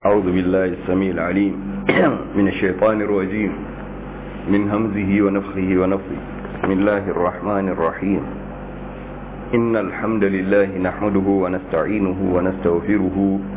أعوذ بالله السميع العليم من الشيطان الرجيم من همزه ونفخه ونفخه بسم الله الرحمن الرحيم إن الحمد لله نحمده ونستعينه ونستغفره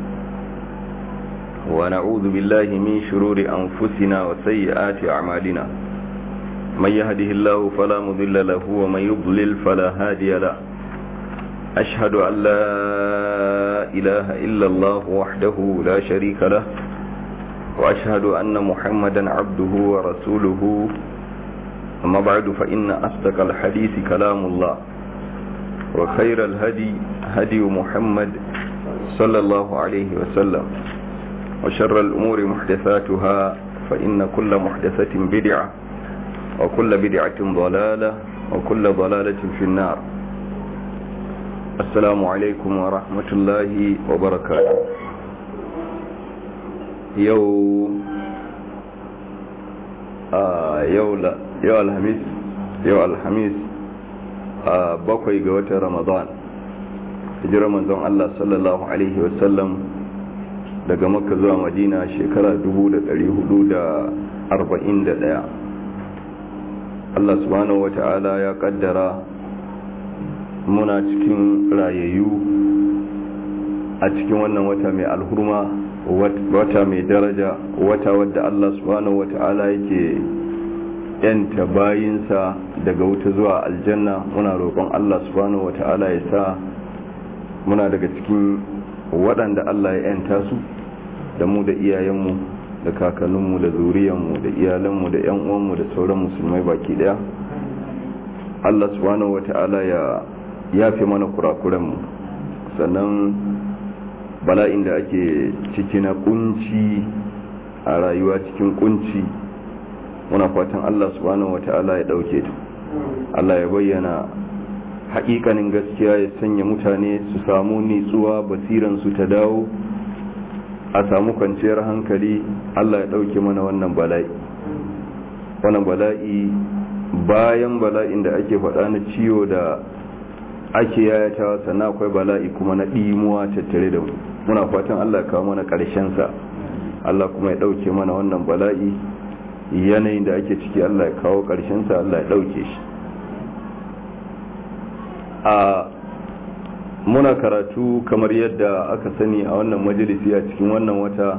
ونعوذ بالله من شرور أنفسنا وسيئات أعمالنا من يهده الله فلا مضل له ومن يضلل فلا هادي له أشهد أن لا إله إلا الله وحده لا شريك له وأشهد أن محمدا عبده ورسوله أما بعد فإن أصدق الحديث كلام الله وخير الهدي هدي محمد صلى الله عليه وسلم وشر الأمور محدثاتها فإن كل محدثة بدعة وكل بدعة ضلالة وكل ضلالة في النار السلام عليكم ورحمة الله وبركاته يو آه يو لا يو الخميس يو الخميس آه بقي قوة رمضان hijirar manzon Allah sallallahu Alaihi wasallam daga makka zuwa madina shekara 441 Allah subhanahu wa ta'ala ya kaddara muna cikin rayayyu a cikin wannan wata mai alhurma wata mai daraja wata wadda Allah subhanahu wa ta'ala yake yanta bayinsa daga wuta zuwa aljanna muna roƙon Allah subhanahu wa ta'ala ya sa muna daga cikin waɗanda Allah ya yanta su da mu da iyayenmu da kakanninmu da zuriyanmu da iyalanmu da yan uwanmu da sauran musulmai baki daya Allah subhanahu wata'ala ya yafe mana kurakuranmu sannan bala'in da ake ciki na kunci a rayuwa cikin kunci muna fatan Allah subhanahu wata'ala ya dauke ta Allah ya bayyana haƙiƙanin gaskiya ya sanya mutane su samu nitsuwa basiransu ta dawo a samu kwanciyar hankali Allah ya ɗauke mana wannan bala'i wannan bala'i bayan bala'in da ake faɗa na ciwo da ake yayatawa sannan akwai bala'i kuma na ɗimuwa tattare da mu muna fatan Allah ya kawo mana sa Allah kuma ya ɗauke mana wannan bala'i yanayin da ake ciki Allah ya kawo sa Allah ya ɗauke shi a muna karatu kamar yadda aka sani a wannan majalisi a cikin wannan wata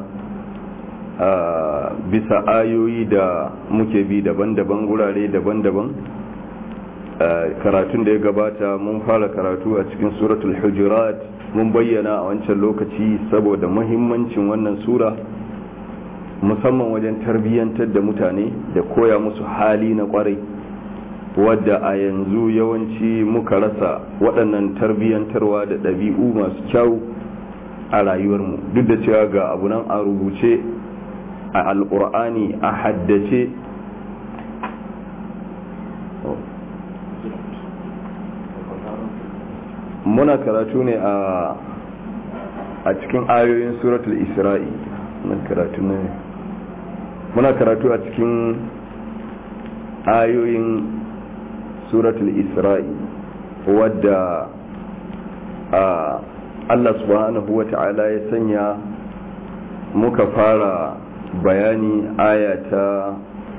a bisa ayoyi da muke bi daban-daban gurare daban-daban karatun da ya gabata mun fara karatu a cikin suratul hujurat mun bayyana a wancan lokaci saboda mahimmancin wannan sura musamman wajen tarbiyyantar da mutane da koya musu hali na kwarai wadda a yanzu yawanci muka rasa waɗannan tarbiyyantarwa da ɗabi'u masu kyau a rayuwarmu duk da cewa ga abu nan a rubuce a alƙur'ani a haddace muna karatu ne a cikin ayoyin suratul isra'i muna karatu a cikin ayoyin suratul isra'i wadda Allah subhanahu wa ta'ala ya sanya muka fara bayani aya ta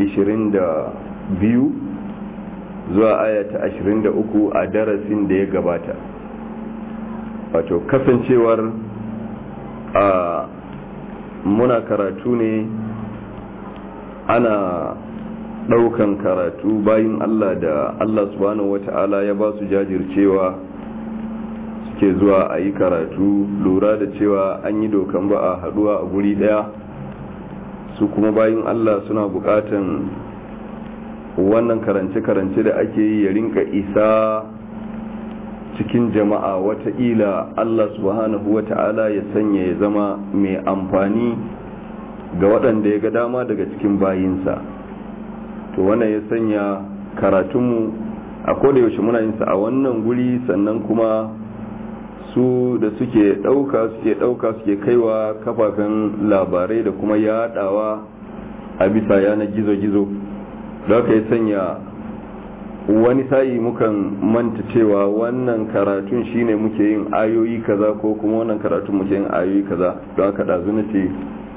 22 zuwa aya ta 23 a darasin da ya gabata wato kasancewar a muna karatu ne ana daukan karatu bayin Allah da Allah subhanahu wata'ala ya ba su jajircewa suke zuwa a yi karatu lura da cewa an yi dokan ba a haduwa a guri daya su kuma bayin Allah suna bukatan wannan karance-karance da ake yi ya rinka isa cikin jama'a wataƙila Allah subhanahu wata'ala ya sanya ya zama mai amfani ga waɗanda ya ga dama daga cikin bayinsa to wannan ya sanya karatunmu a yaushe muna yin sa a wannan guri sannan kuma su da suke ɗauka suke ɗauka suke kaiwa kafafen labarai da kuma yaɗawa a bisa yanar gizo-gizo da aka yi sanya wani sa'i mukan manta cewa wannan karatun shine muke yin ayoyi kaza ko kuma wannan karatun muke yin ayoyi kaza don haka ɗazu na ce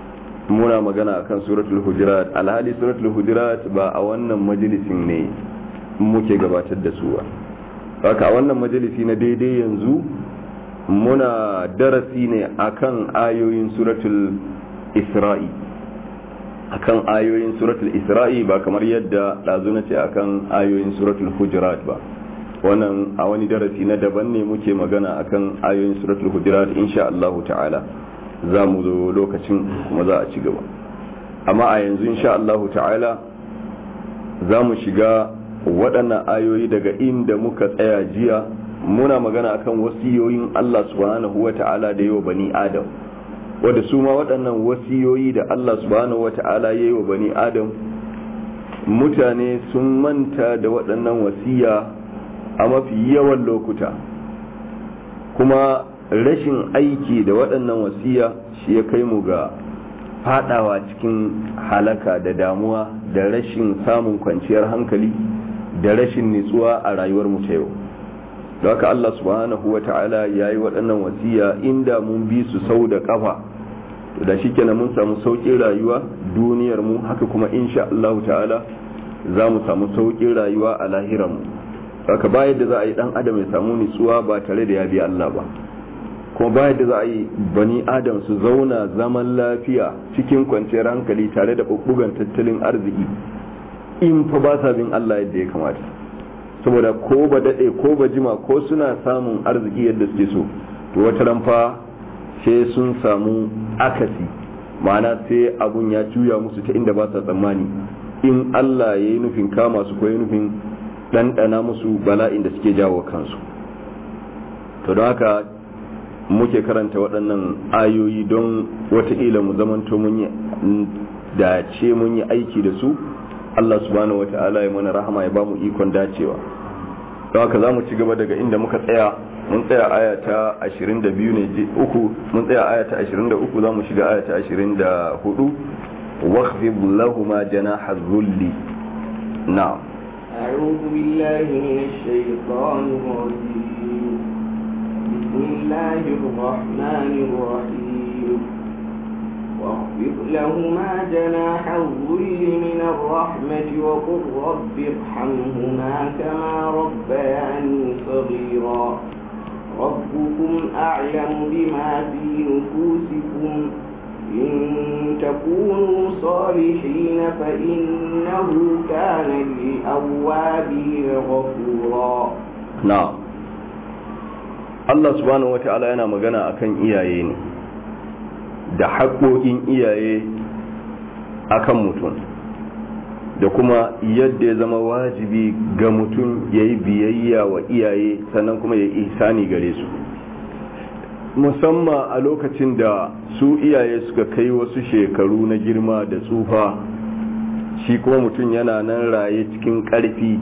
muna magana akan suratul hujurat alhali suratul hujurat ba a wannan majalisin ne muke gabatar da su ba haka a wannan majalisi na daidai yanzu muna darasi ne akan ayoyin suratul isra'i akan ayoyin suratul isra'i ba kamar yadda ɗazu na ce akan ayoyin suratul hujurat ba wannan a wani darasi na daban ne muke magana akan ayoyin suratul hujurat insha Allah ta'ala za mu zo lokacin kuma za a ci gaba amma a yanzu insha Allah ta'ala za mu shiga waɗannan ayoyi daga inda muka tsaya jiya muna magana akan wasiyoyin Allah subhanahu wa ta'ala da yawa bani adam wadda su ma waɗannan wasiyoyi da Allah subhanahu wa ta'ala ya yi wa bani adam mutane sun manta da waɗannan wasiya a mafi yawan lokuta kuma rashin aiki da waɗannan wasiya shi ya kai mu ga fadawa cikin halaka da damuwa da rashin samun kwanciyar hankali da rashin nitsuwa a rayuwar mu ta yau da haka Allah subhanahu wa ta'ala ya yi waɗannan wasiya inda mun bi su sau da ƙafa to da shi kenan mun samu sauƙin rayuwa duniyar mu haka kuma insha Allah ta'ala za mu samu sauƙin rayuwa a lahiran mu haka ba yadda za a yi ɗan adam ya samu nitsuwa ba tare da ya bi Allah ba kuma ba yadda za a yi bani adam su zauna zaman lafiya cikin kwanciyar hankali tare da ɓuɓɓugan tattalin arziki in fa ba sa bin Allah yadda ya kamata saboda ko ba daɗe ko ba jima ko suna samun arziki yadda suke so to wata ran fa sai sun samu akasi ma'ana sai abun ya juya musu ta inda ba sa tsammani in Allah ya yi nufin kama su ko ya nufin ɗanɗana musu bala'in da suke jawo kansu to don haka muke karanta waɗannan ayoyi don wataƙila mu zamanto mun yi dace mun yi aiki da su Allah subhanahu wata'ala ya mana rahama ya bamu ikon dacewa don haka za mu ci gaba daga inda muka tsaya mun tsaya aya ta 22 ne uku mun tsaya aya ta 23 za mu shiga aya ta 24 واخفض لهما جناح الذل نعم أعوذ بالله من الشيطان الرجيم بسم الله الرحمن الرحيم واخفض لهما جناح الذل من الرحمة وقل رب ارحمهما كما ربياني صغيرا ربكم أعلم بما في نفوسكم إن تكونوا صالحين فإنه كان للأوابين غفورا نعم Allah subhanahu wata'ala yana magana akan iyaye ne da haƙoƙin iyaye akan mutum da kuma yadda ya zama wajibi ga mutum ya yi biyayya wa iyaye sannan kuma ya yi ihsani gare su musamman a lokacin da su iyaye suka kai wasu shekaru na girma da tsufa shi kuma mutum yana nan raye cikin ƙarfi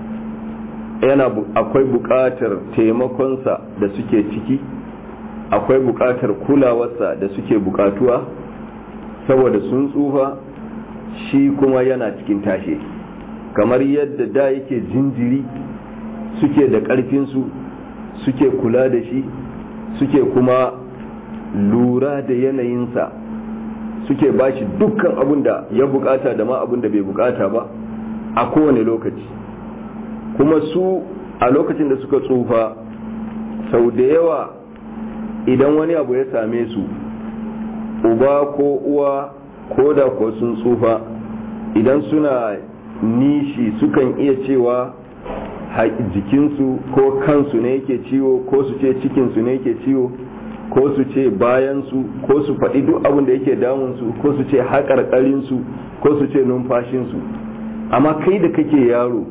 yana akwai buƙatar taimakonsa da suke ciki akwai buƙatar kulawarsa da suke buƙatuwa saboda sun tsufa shi kuma yana cikin tashe kamar yadda da yake jinjiri suke da ƙarfinsu suke kula da shi suke kuma lura da yanayinsa suke bashi dukkan abin da ya bukata da ma abin da bai bukata ba a kowane lokaci kuma su a lokacin da suka tsufa sau da yawa idan wani abu ya same su uba ko uwa ko da ko sun tsufa idan suna nishi sukan iya cewa jikinsu ko kansu ne yake ciwo ko su ce cikinsu ne yake ciwo ko su ce bayansu ko su faɗi duk abin da yake damunsu ko su ce haƙarƙarinsu ko su ce numfashinsu amma kai da kake yaro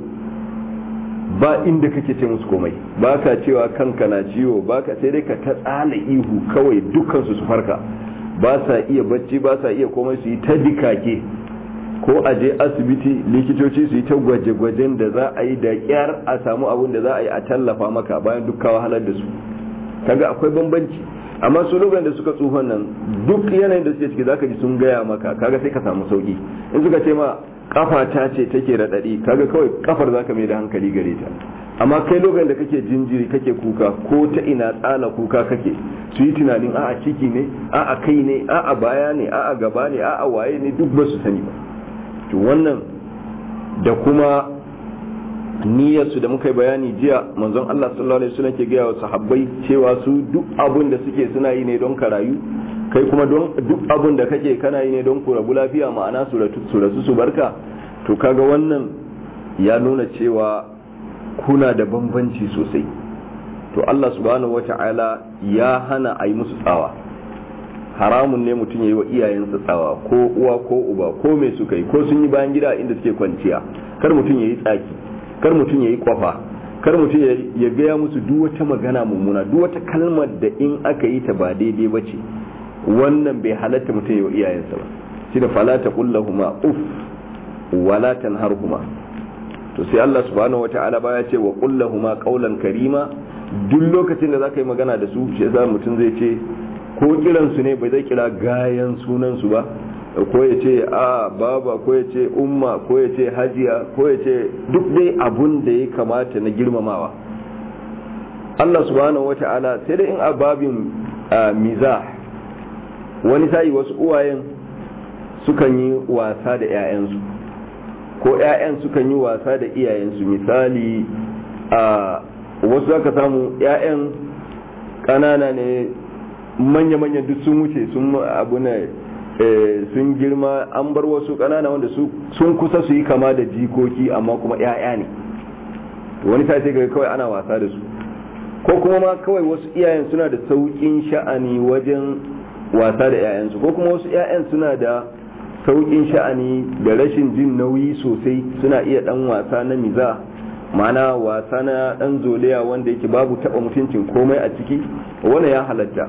ba inda kake ce musu komai ba ka cewa kanka na ciwo ba ka sai dai ka ta tsala ihu kawai dukkansu su farka ba sa iya bacci ba sa iya komai su yi ta dikake ko a je asibiti likitoci su yi ta gwaje-gwajen da za a yi da kyar a samu abin da za a yi a tallafa maka bayan duk wahalar da su kaga akwai bambanci amma su lokacin da suka tsufan nan duk yanayin da suke ciki zaka ji sun gaya maka kaga sai ka samu sauki in suka ce ma kafa ta ce take raɗaɗi kaga kawai kafar zaka mai da hankali gare ta amma kai lokacin da kake jinjiri kake kuka ko ta ina tsala kuka kake su yi tunanin a'a ciki ne a'a kai ne a'a baya ne a'a gaba ne a'a waye ne duk ba su sani ba to wannan da kuma niyyarsu da muka yi bayani jiya manzon Allah sallallahu alaihi wasallam ke gaya wa sahabbai cewa su duk abun da suke suna yi ne don ka rayu kai kuma don duk abun da kake kana yi ne don ku rabu lafiya ma'ana su rasu su barka to kaga wannan ya nuna cewa kuna da bambanci sosai to Allah subhanahu wata'ala ya hana a yi musu tsawa haramun ne mutum ya yi wa iyayensa tsawa ko uwa ko uba ko mai suka yi ko sun yi bayan gida inda suke kwanciya kar mutum ya yi tsaki kar mutum ya yi kwafa kar mutum ya gaya musu duk wata magana mummuna duk wata kalmar da in aka yi ta ba daidai ba ce wannan bai halatta mutum ya yi wa iyayensa ba shi da fala ta kullahuma uff wala tanharhuma to sai Allah subhanahu wata'ala ba ya ce wa kullahuma qawlan karima duk lokacin da za ka yi magana da su shi yasa mutum zai ce ko kiran su ne bai zai kira gayan sunan su ba ko ya ce a baba ko ya ce umma ko ya ce hajiya ko ya ce duk dai abun da ya kamata na girmamawa Allah subhanahu wata'ala sai da in ababin mizah wani sa'i wasu uwayen sukan yi wasa da 'ya'yansu ko 'ya'yan sukan yi wasa da iyayensu misali a wasu zaka samu 'ya'yan ƙanana ne manya-manya duk sun wuce sun abu ne sun girma an bar wasu ƙanana wanda sun kusa su yi kama da jikoki amma kuma 'ya'ya ne wani ta sai kawai ana wasa da su ko kuma ma kawai wasu iyayen suna da sauƙin sha'ani wajen wasa da 'ya'yansu ko kuma wasu 'ya'yan suna da sauƙin sha'ani da rashin jin nauyi sosai suna iya ɗan wasa na miza ma'ana wasa na ɗan zoliya wanda yake babu taɓa mutuncin komai a ciki wanda ya halatta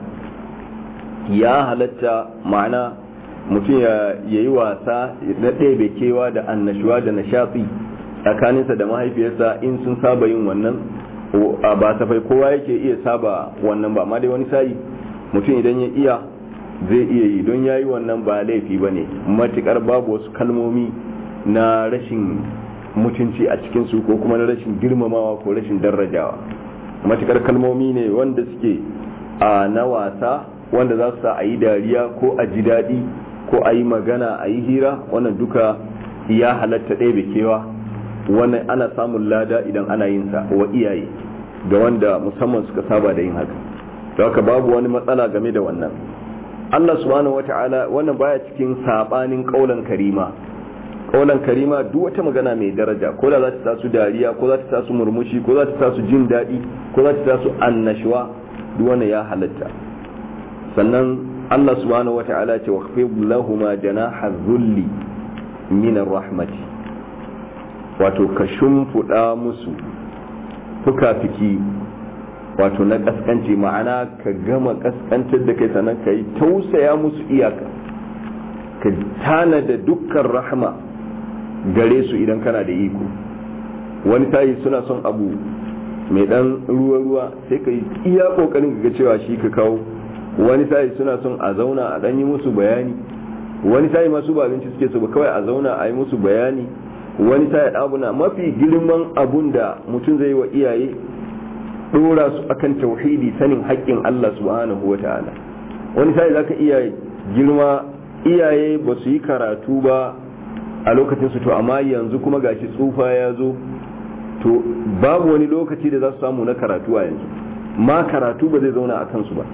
ya halatta ma'ana mutum ya yi wasa na ɗebe kewa da annashuwa da nishatsi tsakaninsa da mahaifiyarsa in sun saba yin wannan ba safai kowa yake iya saba wannan ba amma dai wani sa'i mutum idan ya iya zai iya yi don ya yi wannan ba laifi ba ne matukar babu wasu kalmomi na rashin mutunci a cikinsu ko kuma na rashin girmamawa ko rashin darajawa matukar kalmomi ne wanda suke a na wasa wanda za su sa a yi dariya ko a ji daɗi ko a yi magana a yi hira wannan duka ya halatta ɗaya kewa wannan ana samun lada idan ana yin sa wa iyaye ga wanda musamman suka saba da yin haka don haka babu wani matsala game da wannan Allah subhanahu wata'ala wannan baya cikin sabanin kaulan karima kaulan karima duk wata magana mai daraja ko da za ta tasu dariya ko za ta tasu murmushi ko za ta tasu jin daɗi ko za ta tasu annashuwa duk wannan ya halatta sannan Allah subhanahu wata'ala ce waqfid lahuma janaha dhulli min rahmati wato ka shimfuda musu fuka-fiki wato na kaskanci ma'ana ka gama kaskantar da kai sannan ka yi tausaya musu iyaka ka tana da dukkan rahma gare su idan kana da iko wani tayi suna son abu mai dan ruwa-ruwa sai ka yi iya kokarin ga cewa shi ka kawo wani tayi suna son a zauna a dan yi musu bayani wani tayi masu ba abinci suke so ba kawai a zauna a yi musu bayani wani tayi abuna mafi girman abun da mutum zai yi wa iyaye dora su akan tauhidi sanin haƙƙin Allah subhanahu wa ta'ala wani sai zaka iya girma iyaye ba su yi karatu ba a lokacin su to amma yanzu kuma gashi tsufa ya zo to babu wani lokaci da za su samu na karatu a yanzu ma karatu ba zai zauna a kansu ba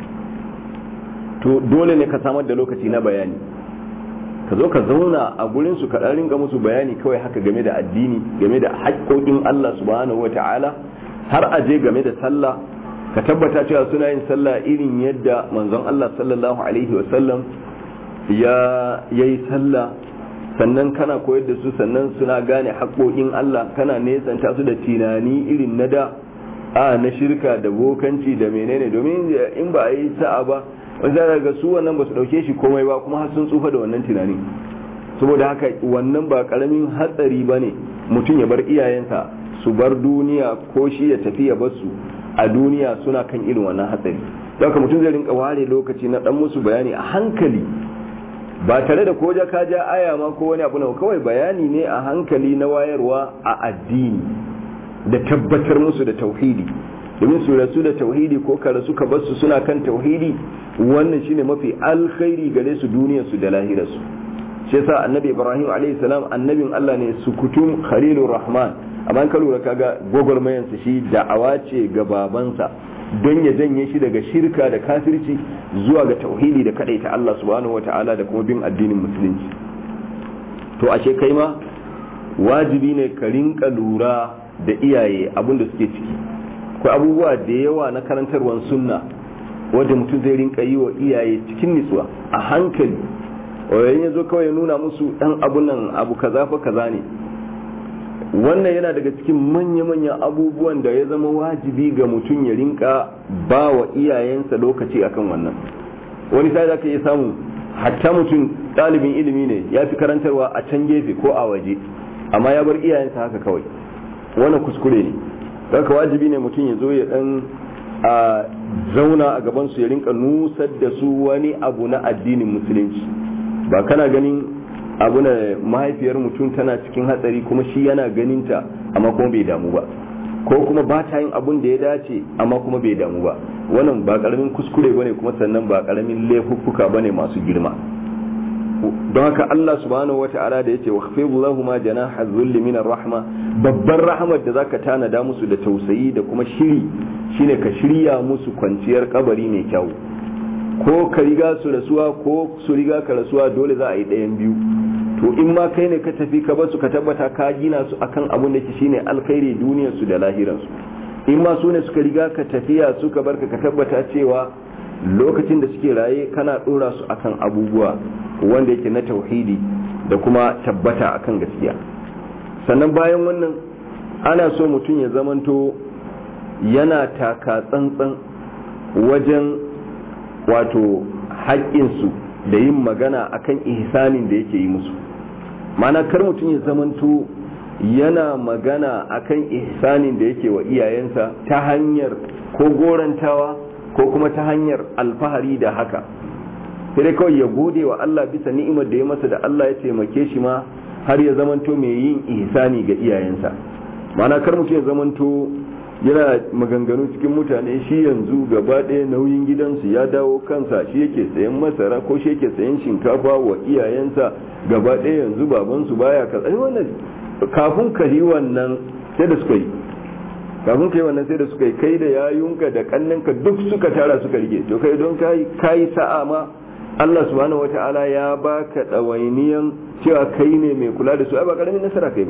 to dole ne ka samar da lokaci na bayani ka zo ka zauna a gurin su ka ringa musu bayani kawai haka game da addini game da haƙƙoƙin Allah subhanahu wa ta'ala har a je game da sallah ka tabbata cewa suna yin sallah irin yadda manzon Allah sallallahu alaihi wasallam ya yi sallah sannan kana koyar da su sannan suna gane haƙoƙin Allah kana nesanta su da tunani irin na da a na shirka da bokanci da menene domin in ba a yi sa'a ba wani za ga su wannan ba su ɗauke shi komai ba kuma har sun tsufa da wannan tunani saboda haka wannan ba ƙaramin hatsari ba ne mutum ya bar iyayensa su bar duniya ko shi ya tafi ya basu a duniya suna kan irin wannan hatsari don ka mutum zai rinka ware lokaci na dan musu bayani a hankali ba tare da ko ka ja aya ma ko wani abu na kawai bayani ne a hankali na wayarwa a addini da tabbatar musu da tauhidi domin su rasu da tauhidi ko ka rasu ka basu suna kan tauhidi wannan shine mafi alkhairi gare su duniyar su da lahirarsu shi yasa annabi ibrahim alayhi salam annabin Allah ne sukutum khalilur rahman amma ka lura kaga gwagwarmayan sa shi da'awa ce ga babansa don ya janye shi daga shirka da kafirci zuwa ga tauhidi da kadaita Allah subhanahu wataala da kuma bin addinin musulunci to ashe kai ma wajibi ne ka rinka lura da iyaye abinda suke ciki akwai abubuwa da yawa na karantarwar sunna wanda mutum zai rinka yi wa iyaye cikin nitsuwa a hankali wayoyin ya zo kawai ya nuna musu dan abu nan abu kaza fa kaza ne wannan yana daga cikin manya-manyan abubuwan da ya zama wajibi ga mutum ya rinka ba wa iyayensa lokaci akan wannan wani sai zaka iya samu hatta mutum ɗalibin ilimi ne ya fi karantarwa a can gefe ko a waje amma ya bar iyayensa haka kawai wannan kuskure ne haka wajibi ne mutum ya zo ya dan a zauna a gabansu ya rinka nusar da su wani abu na addinin musulunci ba kana ganin abu na mahaifiyar mutum tana cikin hatsari kuma shi yana ganinta amma kuma bai damu ba ko kuma ba ta yin abun da ya dace amma kuma bai damu ba wannan ba karamin kuskure bane kuma sannan ba karamin laifuffuka bane masu girma don haka Allah subhanahu wata'ala da yace wakhfidu lahum janaha dhulli min rahma babbar rahmar da zaka tanada musu da tausayi da kuma shiri shine ka shirya musu kwanciyar kabari mai kyau ko ka riga su rasuwa ko su riga ka rasuwa dole za a yi ɗayan biyu to in ma kai ne ka tafi ka basu ka tabbata ka gina su akan abun da ke shine alkhairi duniyar su da lahiran su in ma su ne suka riga ka tafiya suka barka ka tabbata cewa lokacin da suke raye kana dora su akan abubuwa wanda yake na tauhidi da kuma tabbata akan gaskiya sannan bayan wannan ana so mutum ya zamanto yana taka tsantsan wajen wato haƙƙinsu da yin magana akan ihsanin da yake yi musu mana kar mutum ya zamanto yana magana akan ihsanin da yake wa iyayensa ta hanyar ko gorantawa ko kuma ta hanyar alfahari da haka sai dai kawai ya gode wa Allah bisa ni'imar da ya masa da Allah ya taimake shi ma har ya zamanto mai yin ihsani ga iyayensa mana kar mutum ya zamanto yana maganganu cikin mutane shi yanzu gaba ɗaya nauyin gidansu ya dawo kansa shi yake sayan masara ko shi yake sayan shinkafa wa iyayensa gaba ɗaya yanzu babansu baya ka tsaye wannan kafin ka yi wannan sai da suka yi kafin ka yi wannan sai da suka yi kai da yayunka da kannanka duk suka tara suka rike to kai don kai kai sa'a ma Allah subhanahu wata'ala ya baka ɗawainiyan cewa kai ne mai kula da su ai ba karamin nasara kai ba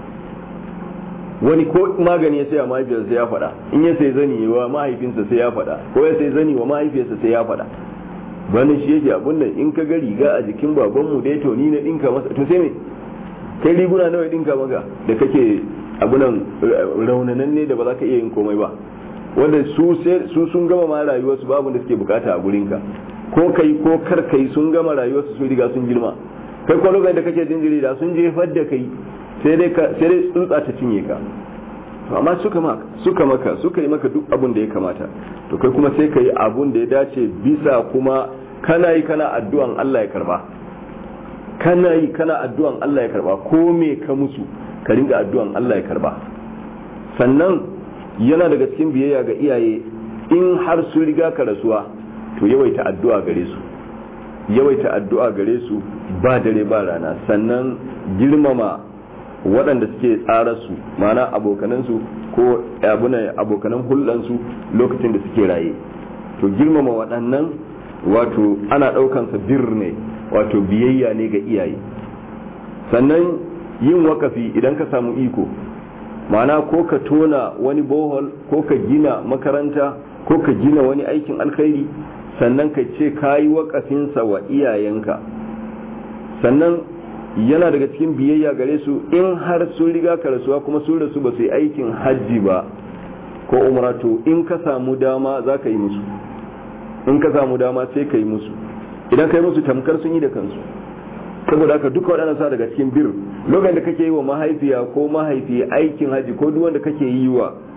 wani ko magani ya saya mahaifiyarsa ya faɗa in ya sai zani wa mahaifinsa sai ya faɗa ko ya sai zani wa mahaifiyarsa sai ya faɗa bani shi yake abun nan in ka ga riga a jikin babanmu dai to ni na dinka masa to sai me kai riguna nawa ya dinka maka da kake abunan raunanan ne da ba za ka iya yin komai ba wanda su su sun gama ma rayuwarsu babu da suke bukata a gurinka ko kai ko kar kai sun gama rayuwarsu sun riga sun girma kai ko lokacin da kake jinjiri da sun jefar da kai sai dai tsuntsa ta cinye ka amma suka maka suka maka suka yi maka duk abun da ya kamata to kai kuma sai ka yi abun da ya dace bisa kuma kana yi kana addu'an Allah ya karba kana yi kana addu'an Allah ya karba ko me ka musu ka ringa addu'an Allah ya karba sannan yana daga cikin biyayya ga iyaye in har su riga ka rasuwa to yawaita addu'a gare su yawaita addu'a gare su ba dare ba rana sannan girmama waɗanda suke tsara su mana abokanansu ko abokanan hulɗansu lokacin da suke raye to girmama waɗannan wato ana ɗaukansa bir ne wato biyayya ne ga iyaye sannan yin wakafi idan ka samu iko mana ko ka tona wani bohol ko ka gina makaranta ko ka gina wani aikin alkhairi sannan ka ce ka yi wakafinsa wa iyayenka sannan yana daga cikin biyayya gare su in har sun riga ka rasuwa kuma sun rasu ba su yi aikin hajji ba ko umratu in ka samu dama za ka yi musu in ka samu dama sai ka yi musu idan ka yi musu tamkar sun yi da kansu saboda haka duka waɗannan sa daga cikin bir lokacin da kake yi wa mahaifiya ko mahaifi aikin hajji ko duk wanda kake yi wa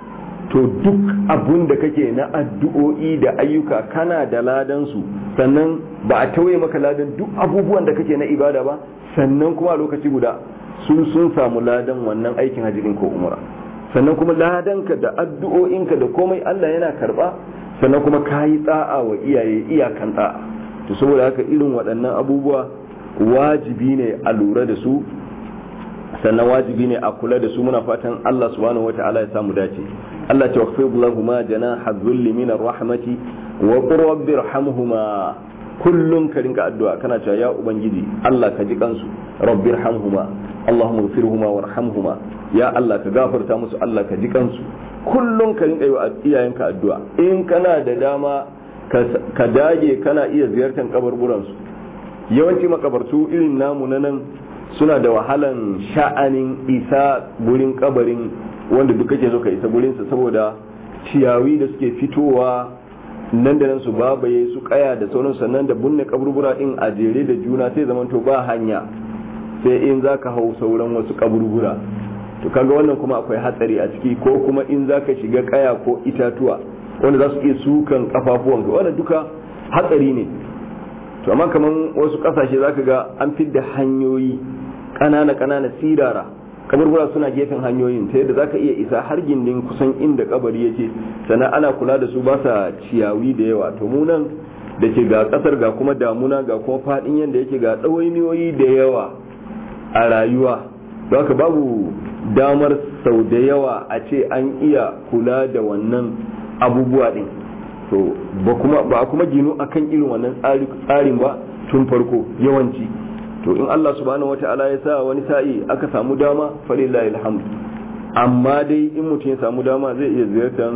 to duk abun da kake na addu'o'i da ayyuka kana da ladan su sannan ba a tauye maka ladan duk abubuwan da kake na ibada ba sannan kuma a lokaci guda sun sun samu ladan wannan aikin hajjin ko umra sannan kuma ladanka da addu'o'inka da komai Allah yana karba sannan kuma kayi tsa'a wa iyaye iyakan tsa'a to saboda haka irin waɗannan abubuwa wajibi ne a lura da su sannan wajibi ne a kula da su muna fatan Allah subhanahu wata'ala ya samu dace Allah ta waqfid lahuma janaha dhulli min rahmati wa qur rabbi irhamhuma kullun ka rinka addu'a kana cewa ya ubangiji Allah ka ji kansu rabbi irhamhuma Allahumma ighfirhuma warhamhuma ya Allah ka gafarta musu Allah ka ji kansu kullun ka rinka yi wa iyayenka addu'a in kana da dama ka dage kana iya ziyartar kaburburan su yawanci makabartu irin namu na nan suna da wahalan sha'anin isa gurin kabarin wanda duk kake so ka isa gurinsa saboda ciyawi da suke fitowa nan da nan su babaye su kaya da sauran sannan da bunne kaburbura din a jere da juna sai zaman to ba hanya sai in zaka hau sauran wasu kaburbura to kaga wannan kuma akwai hatsari a ciki ko kuma in zaka shiga kaya ko itatuwa wanda za su iya sukan kafafuwanka wannan duka hatsari ne to amma kaman wasu kasashe zaka ga an fidda hanyoyi kanana kanana sirara kaburbura suna gefen hanyoyin ta yadda zaka iya isa har gindin kusan inda kabari yake sannan ana kula da su ba sa ciyawi da yawa to mu nan da ke ga kasar ga kuma damuna ga kuma fadin yadda yake ga ɗawainiyoyi da yawa a rayuwa don haka babu damar sau da yawa a ce an iya kula da wannan abubuwa din to ba kuma ba kuma ginu akan irin wannan tsarin ba tun farko yawanci to in Allah subhanahu wata'ala ya sa wani sa'i aka samu dama falillahi alhamd amma dai in mutum ya samu dama zai iya ziyartar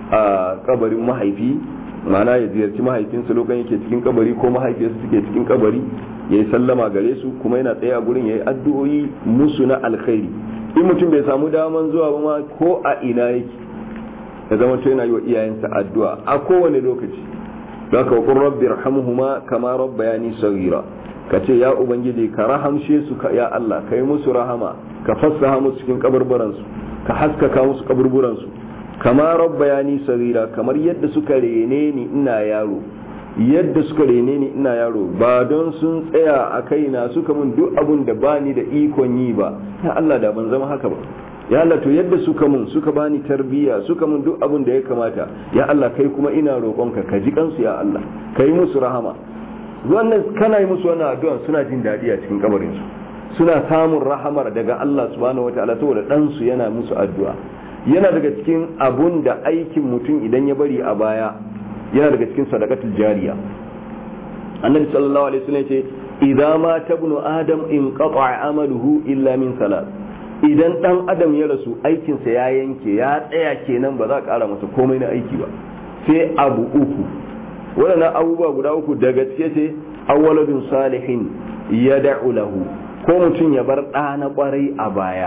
a kabarin mahaifi ma'ana ya ziyarci mahaifinsa lokacin yake cikin kabari ko mahaifiyarsa suke cikin kabari ya yi sallama gare su kuma yana tsaye a gurin ya yi addu'o'i musu na alkhairi in mutum bai samu daman zuwa ba ma ko a ina yake ya zama to yana yi wa iyayensa addu'a a kowane lokaci don ka wakon rabbi rahamuhuma kama rabbayani sagira ka ce ya ubangiji ka rahamshe su ka ya Allah ka yi musu rahama ka fassaha musu cikin kaburburansu ka haskaka musu kaburburansu kama rabbayani sagira kamar yadda suka rene ni ina yaro yadda suka rene ni ina yaro ba don sun tsaya a kaina suka mun duk abun da bani da ikon yi ba ya Allah da ban zama haka ba ya Allah to yadda suka mun suka bani tarbiyya suka mun duk abun da ya kamata ya Allah kai kuma ina roƙonka ka ji kansu ya Allah kai musu rahama wannan kana yi musu wannan addu'a suna jin daɗi a cikin kabarin su suna samun rahamar daga Allah subhanahu wataala saboda dan su yana musu addu'a yana daga cikin abun da aikin mutum idan ya bari a baya yana daga cikin sadaqatul jariya annabi sallallahu alaihi wasallam ce idza ma tabnu adam in qata'a amaluhu illa min salat idan dan adam ya rasu aikinsa ya yanke ya tsaya kenan ba za a kara masa komai na aiki ba sai abu uku waɗannan abubuwa guda uku daga cike ce awwaladun salihin ya da'u lahu ko mutum ya bar ɗa na ƙwarai a baya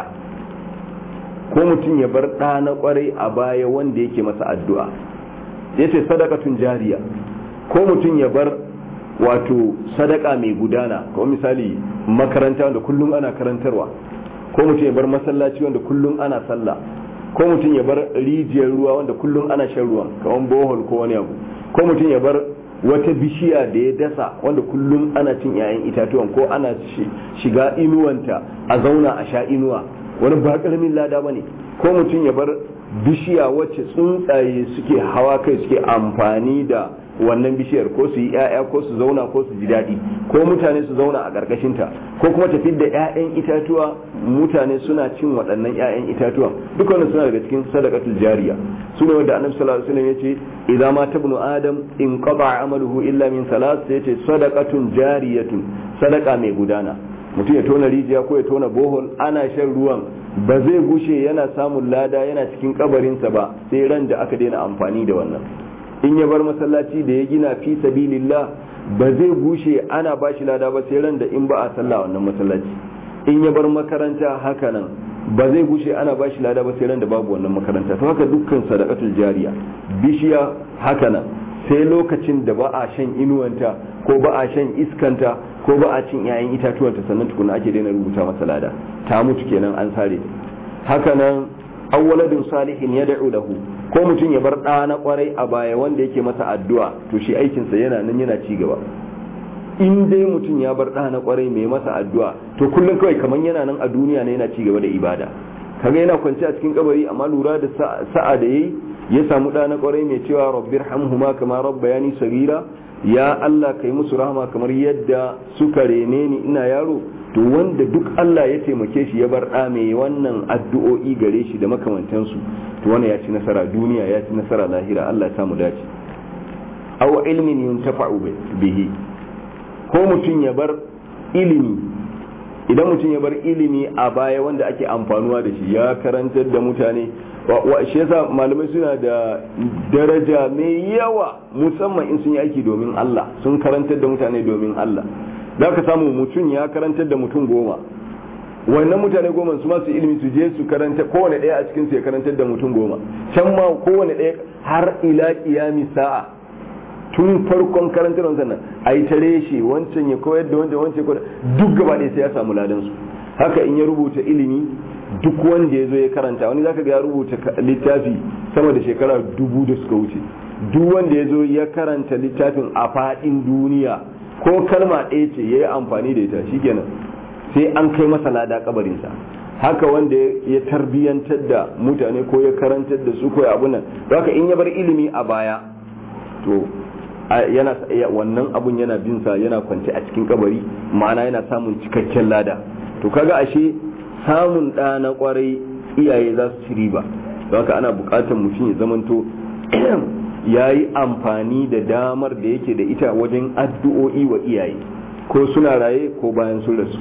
ko mutum ya bar ɗa na ƙwarai a baya wanda yake masa addu'a ya ce sadakatun jariya ko mutum ya bar wato sadaka mai gudana kamar misali makaranta wanda kullum ana karantarwa ko mutum ya bar masallaci wanda kullum ana sallah ko mutum ya bar rijiyar ruwa wanda kullum ana shan ruwan kamar bohol ko wani abu ko mutum ya bar wata bishiya da ya dasa wanda kullum ana cin 'ya'yan itatuwan ko ana shiga inuwanta a zauna a sha inuwa wani ba karamin lada bane ko mutum ya bar bishiya wacce tsuntsaye suke hawa kai suke amfani da wannan bishiyar ko su yi 'ya'ya ko su zauna ko su ji daɗi ko mutane su zauna a ƙarƙashinta ko kuma tafi da 'ya'yan itatuwa mutane suna cin waɗannan 'ya'yan itatuwa duk wannan suna daga cikin sadaqatul jariya su ne wanda annabi sallallahu alaihi wasallam yace idza ma tabnu adam in qada amaluhu illa min salat sai yace sadaqatun jariyatun sadaqa mai gudana mutum ya tona rijiya ko ya tona bohol ana shan ruwan ba zai gushe yana samun lada yana cikin kabarinsa ba sai ran da aka daina amfani da wannan in ya bar masallaci da ya gina fi sabilillah ba zai gushe ana ba shi lada ba sai ran da in ba a sallah wannan masallaci in ya bar makaranta haka nan ba zai gushe ana ba shi lada ba sai ran da babu wannan makaranta to haka dukkan sadaqatul jariya bishiya haka nan sai lokacin da ba a shan inuwanta ko ba a shan iskanta ko ba a cin 'ya'yan itatuwanta sannan tukuna ake daina rubuta masa lada ta mutu kenan an sare haka nan aw waladun salihin yad'u lahu ko mutum ya bar ɗa na kwarai a baya wanda yake masa addu'a to shi aikinsa yana nan yana ci gaba in dai mutum ya bar ɗa na kwarai mai masa addu'a to kullum kawai kamar yana nan a duniya ne yana ci gaba da ibada kaga yana kwance a cikin kabari amma lura da sa'a da yayi ya samu ɗa na kwarai mai cewa rabbir hamhuma kama rabbayani sagira ya Allah kai musu rahama kamar yadda suka rene ni ina yaro to wanda duk Allah ya taimake shi ya bar ɗa mai wannan addu'o'i gare shi da makamantansu to wannan ya ci nasara duniya ya ci nasara lahira Allah ya samu dace aw ilmin yuntafa'u bihi ko mutum ya bar ilimi idan mutum ya bar ilimi a baya wanda ake amfanuwa da shi ya karantar da mutane wa shi yasa malamai suna da daraja mai yawa musamman in sun yi aiki domin Allah sun karantar da mutane domin Allah za ka samu mutum ya karantar da mutum goma wannan mutane goma su masu ilimi su je su karanta kowane ɗaya a cikin su ya karantar da mutum goma can ma kowane ɗaya har ila kiyami sa'a tun farkon karantar sannan a yi tare shi wancan ya koyar da wancan wancan koyar duk gaba ɗaya sai ya samu ladan su haka in ya rubuta ilimi duk wanda ya zo ya karanta wani zaka ga ya rubuta littafi sama da shekara dubu da suka wuce duk wanda ya zo ya karanta littafin a faɗin duniya ko kalma ɗaya ce ya yi amfani da ita shikenan sai an kai masa lada kabarinsa haka wanda ya tarbiyantar da mutane ko ya karantar da su ko ya abunan haka in ya bar ilimi a baya to yana wannan abun yana bin sa yana kwance a cikin kabari ma'ana yana samun cikakken lada to kaga ashe samun ɗa na kwarai iyaye za su ci riba don haka ana buƙatar mutum ya zamanto ya yi amfani da damar da yake da ita wajen addu'o'i wa iyaye ko suna raye ko bayan sun rasu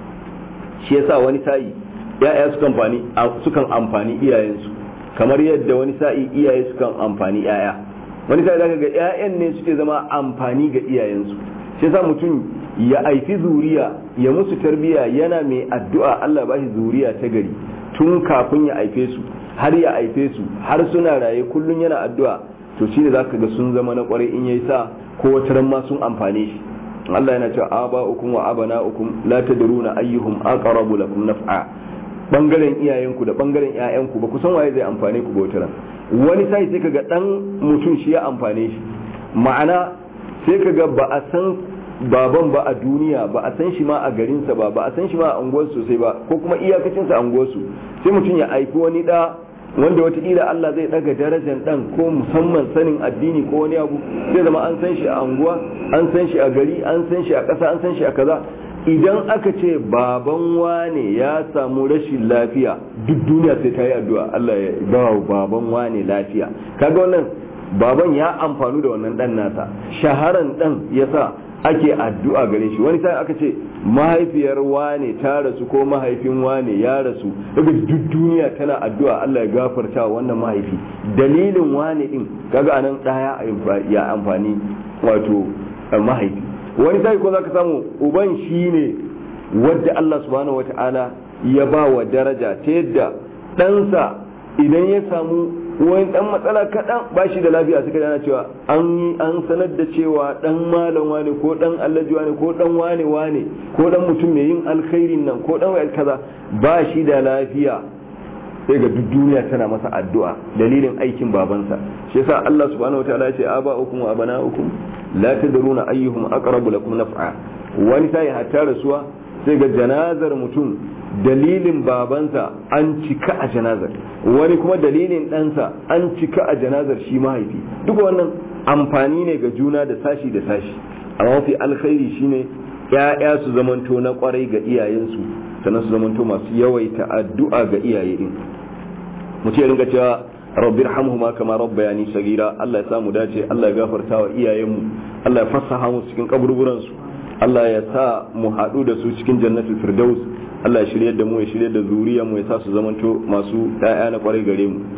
shi yasa wani sa'i ya'ya sukan amfani sukan amfani iyayensu kamar yadda wani sa'i iyaye sukan amfani ya'ya wani sa'i zaka ga ƴaƴan ne suke zama amfani ga iyayensu shi yasa mutum ya aifi zuriya ya musu tarbiya yana mai addu'a Allah ba shi zuriya ta gari tun kafin ya aife su har ya aife su har suna raye kullun yana addu'a to shi ne zaka ga sun zama na kwarai in yayi sa ko wata ma sun amfane shi Allah yana cewa aba'ukum wa abana'ukum la tadruna ayyuhum aqrabu lakum naf'a bangaren iyayenku da bangaren ƴaƴanku ba ku san waye zai amfane ku ba wata wani sai sai kaga dan mutum shi ya amfane shi ma'ana sai kaga ba a san baban ba a duniya ba a san shi ma a garinsa ba ba a san shi ma a unguwarsu sosai ba ko kuma iyakacinsa a unguwarsu sai mutum ya aiki wani da wanda watakila Allah zai daga darajar dan ko musamman sanin addini ko wani abu zai zama an san shi a anguwa an san shi a gari an san shi a ƙasa an san shi a kaza idan aka ce baban wane ya samu rashin lafiya duk duniya sai ta yi addu'a Allah ya ba baban wane lafiya kaga wannan baban ya amfanu da wannan dan nasa shaharan dan yasa ake addu'a gare shi wani sai aka ce mahaifiyar wane ta rasu ko mahaifin wane ya rasu daga duk duniya tana addu'a Allah ya gafarta wannan mahaifi dalilin wane din kaga anan daya ya amfani wato mahaifi wani sai ko zaka samu uban shine wadda Allah subhanahu wata'ala ya ba wa daraja ta yadda ɗansa idan ya samu wani dan matsala kaɗan ba shi da lafiya suka dana cewa an yi an sanar da cewa dan malam wane ko dan allaji wane ko dan wane wane ko dan mutum mai yin alkhairin nan ko dan wayar kaza ba shi da lafiya sai ga duk duniya tana masa addu'a dalilin aikin babansa shi yasa Allah subhanahu wataala ya ce aba'ukum wa abana'ukum la tadruna ayyuhum aqrabu lakum naf'a wani sai hatta rasuwa sai ga janazar mutum dalilin babansa an cika a janazar wani kuma dalilin ɗansa an cika a janazar shi mahaifi duk wannan amfani ne ga juna da sashi da sashi amma mafi alkhairi shine ya'ya su zamanto na kwarai ga iyayensu sannan su zamanto masu yawaita addu'a ga iyaye din mutum ya ringa cewa rabbi irhamhuma kama rabbayani sagira Allah ya samu dace Allah ya gafarta wa iyayenmu Allah ya fassaha mu cikin kaburburan su Allah ya sa mu haɗu da su cikin jannatul firdaus Allah ya shirye da mu ya shirye da zuriya mu ya sa su zamanto masu ɗaya na kwarai gare mu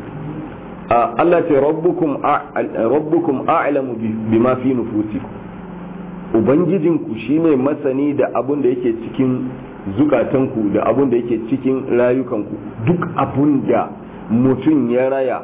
Allah ce rabbukum rabbukum a'lamu bima fi nufusikum ubangijinku shine masani da abun da yake cikin zukatanku da abun da yake cikin rayukanku duk abun da mutum ya raya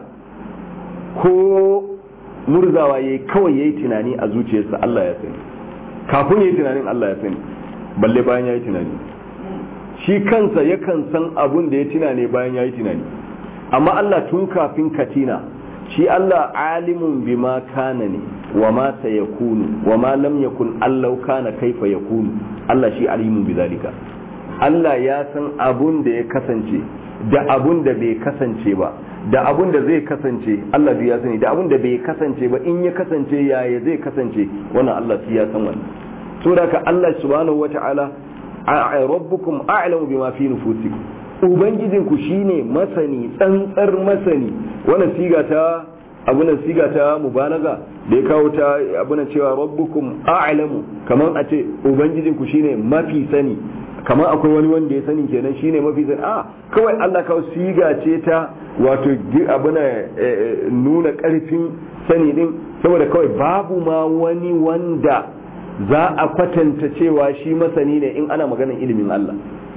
ko murzawa yayi kawai yayi tunani a zuciyarsa Allah ya sani kafin yayi tunanin Allah ya sani balle bayan yayi tunani shi kansa yakan san abun da ya tuna ne bayan yayi tunani amma Allah tun kafin katina shi Allah alimun bima kana ne wa ma sayakunu wa ma lam yakun allau kana kaifa yakunu Allah shi alimun bizalika Allah ya san abun da ya kasance da abun da bai kasance ba da abun da zai kasance Allah ya sani da abun da bai kasance ba in ya kasance yaya zai kasance wannan Allah shi ya san wannan saboda ka Allah subhanahu wata'ala rabbukum a'lamu bima fi nufusikum ubangijinku shine masani tsantsar masani wannan siga ta abunan siga ta mubalaga da ya kawo ta abunan cewa rabbukum a'lamu kamar a ce ubangijinku shine mafi sani kamar akwai wani wanda ya sani kenan shine mafi sani a kawai Allah kawo siga ce ta wato abuna nuna karfin sani din saboda kawai babu ma wani wanda za a kwatanta cewa shi masani ne in ana maganar ilimin Allah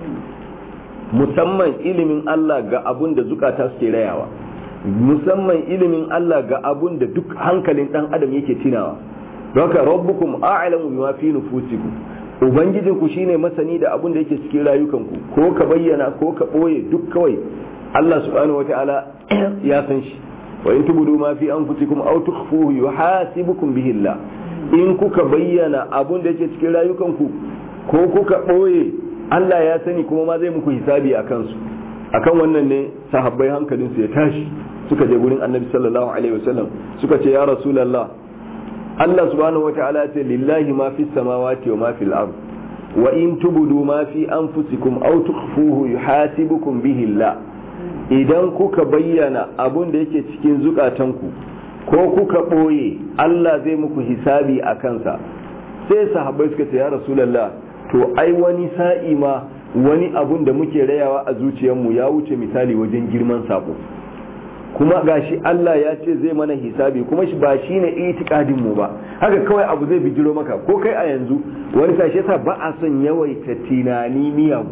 musamman ilimin Allah ga abun da zukata suke rayawa musamman ilimin Allah ga abun da duk hankalin dan adam yake tunawa don haka rabbukum a'lamu bima fi nufusikum ubangijin ku shine masani da abun da yake cikin rayukanku ko ka bayyana ko ka boye duk kawai Allah subhanahu wataala ya san shi wa in tubudu ma fi anfusikum aw tukhfuhu yuhasibukum bihi Allah in kuka bayyana abun da yake cikin rayukanku ko kuka boye Allah ya sani kuma ma zai muku hisabi a kansu akan wannan ne sahabbai hankalinsu ya tashi suka je gurin annabi sallallahu alaihi wasallam suka ce ya rasulullah Allah subhanahu wataala ce lillahi ma fi samawati wa ma fil ard wa in tubudu ma fi anfusikum aw tukhfuhu yuhasibukum bihi Allah idan kuka bayyana abun da yake cikin zukatanku ko kuka boye Allah zai muku hisabi a kansa sai sahabbai suka ce ya rasulullah to ai wani sa'i ma wani abun da muke rayawa a zuciyarmu ya wuce misali wajen girman sako kuma gashi Allah ya ce zai mana hisabi kuma shi ba shi ne itikadin mu ba haka kawai abu zai bijiro maka ko kai a yanzu wani sashi yasa ba a son yawaita tunani miyagu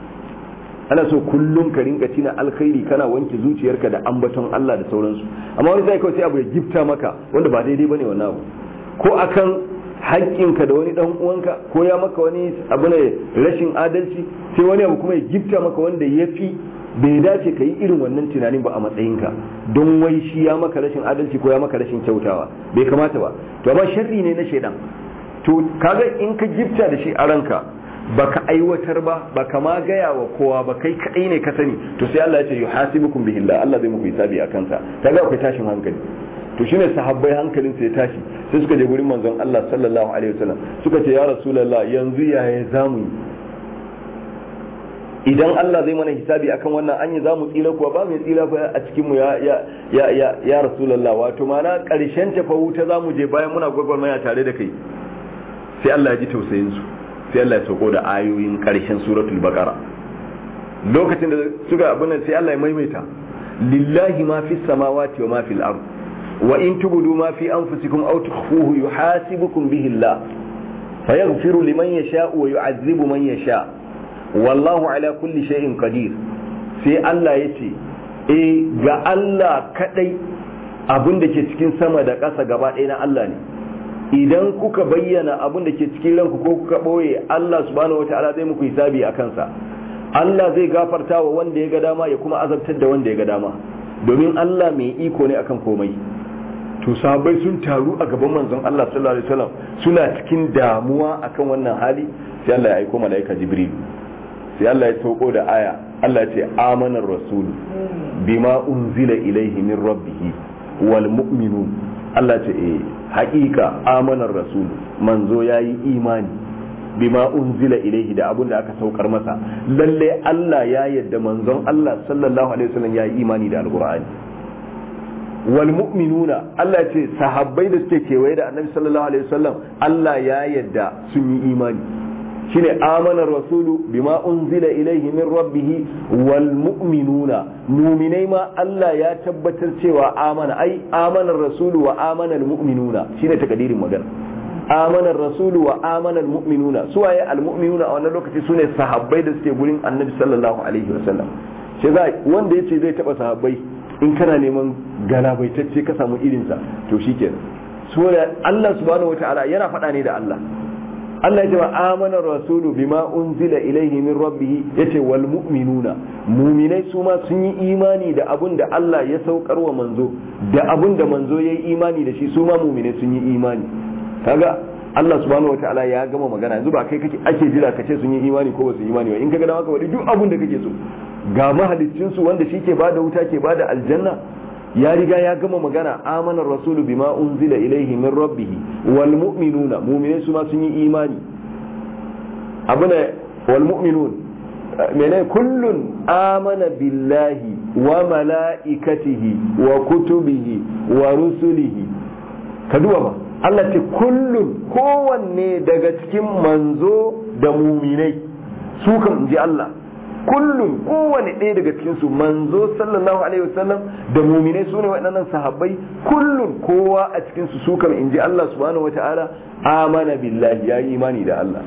ana so kullum ka rinka tina alkhairi kana wanke zuciyarka da ambaton Allah da sauransu amma wani sai kawai sai abu ya gifta maka wanda ba daidai bane wannan abu ko akan haƙƙinka da wani ɗan uwanka ko ya maka wani abu ne rashin adalci sai wani abu kuma ya gifta maka wanda ya fi bai dace ka yi irin wannan tunanin ba a matsayinka don wai shi ya maka rashin adalci ko ya maka rashin kyautawa bai kamata ba to amma sharri ne na shaidan to kaga in ka gifta da shi a ranka baka aiwatar ba baka ma gaya wa kowa ba kai kadai ne ka sani to sai Allah ya ce yuhasibukum bihillah Allah zai muku hisabi akan sa kaga akwai tashin hankali to shine sahabbai hankalin su ya tashi sai suka je gurin manzon Allah sallallahu alaihi wasallam suka ce ya rasulullah yanzu yaya zamu yi idan Allah zai mana hisabi akan wannan anya zamu tsira kuwa ba mai tsira fa a cikin mu ya ya ya ya, ya rasulullah wato mana karshen ta fa wuta zamu je bayan muna gwagwarmaya tare da kai sai Allah ya ji tausayin su sai Allah ya sauko da ayoyin karshen suratul baqara lokacin da suka abin sai Allah ya maimaita lillahi ma fis samawati wa ma fil ardh وإن تبدوا ما في أنفسكم أو تخفوه يحاسبكم به الله فيغفر لمن يشاء ويعذب من يشاء والله على كل شيء قدير sai Allah ya ce e ga Allah kadai abin da ke cikin sama da ƙasa gaba ɗaya na Allah ne idan kuka bayyana abin da ke cikin ranku ko kuka ɓoye Allah subhanahu wataala zai muku hisabi a kansa Allah zai gafarta wa wanda ya ga dama ya kuma azabtar da wanda ya ga dama domin Allah mai iko ne akan komai to sahabbai sun taru a gaban manzon Allah sallallahu alaihi wasallam suna cikin damuwa akan wannan hali sai Allah ya aiko malaika Jibril sai Allah ya sauko da aya Allah ya ce amanar rasul bima unzila ilaihi min rabbih wal mu'minun Allah ce eh haƙiƙa amanar rasul manzo yayi imani bima unzila ilaihi da abun da aka saukar masa lalle Allah ya yadda manzon Allah sallallahu alaihi wasallam yayi imani da alqur'ani wal mu'minuna Allah ce sahabbai da suke kewaye da annabi sallallahu alaihi wasallam Allah ya yadda sun yi imani shine amana rasulu bima unzila ilaihi min rabbih wal mu'minuna mu'minai ma Allah ya tabbatar cewa amana ai amana rasulu wa amana al mu'minuna shine takadirin magana amana rasulu wa amana al mu'minuna suwaye al mu'minuna a wannan lokaci sune sahabbai da suke gurin annabi sallallahu alaihi wasallam shi wanda yace zai taba sahabbai in kana neman galabaitacce ka samu irinsa to shi kenan saboda Allah subhanahu wata'ala yana faɗa ne da Allah Allah ya ce wa amana rasulu bima unzila ilaihi min rabbih yace wal mu'minuna mu'minai su ma sun yi imani da abun da Allah ya saukar wa manzo da abun da manzo yayi imani da shi su ma mu'minai sun yi imani kaga Allah subhanahu wataala ya gama magana yanzu ba kai kake ake jira kace sun yi imani ko ba su yi imani ba in kaga dama ka wadi duk abun da kake so ga mahaliccin su wanda shi ke bada wuta ke bada aljanna ya riga ya gama magana amana rasulu bima unzila ilaihi min rabbih wal mu'minuna mu'minai su ma sun yi imani abuna wal mu'minun mene kullun amana billahi wa mala'ikatihi wa kutubihi wa rusulihi ka duba ba Allah ce kullun kowanne daga cikin manzo da muminai su kan ji Allah kullum kowane ɗaya daga cikin su manzo sallallahu alaihi wasallam da muminai su ne waɗannan sahabbai kullum kowa a cikin su su kam in ji Allah subhanahu wata'ala amana billahi ya yi imani da Allah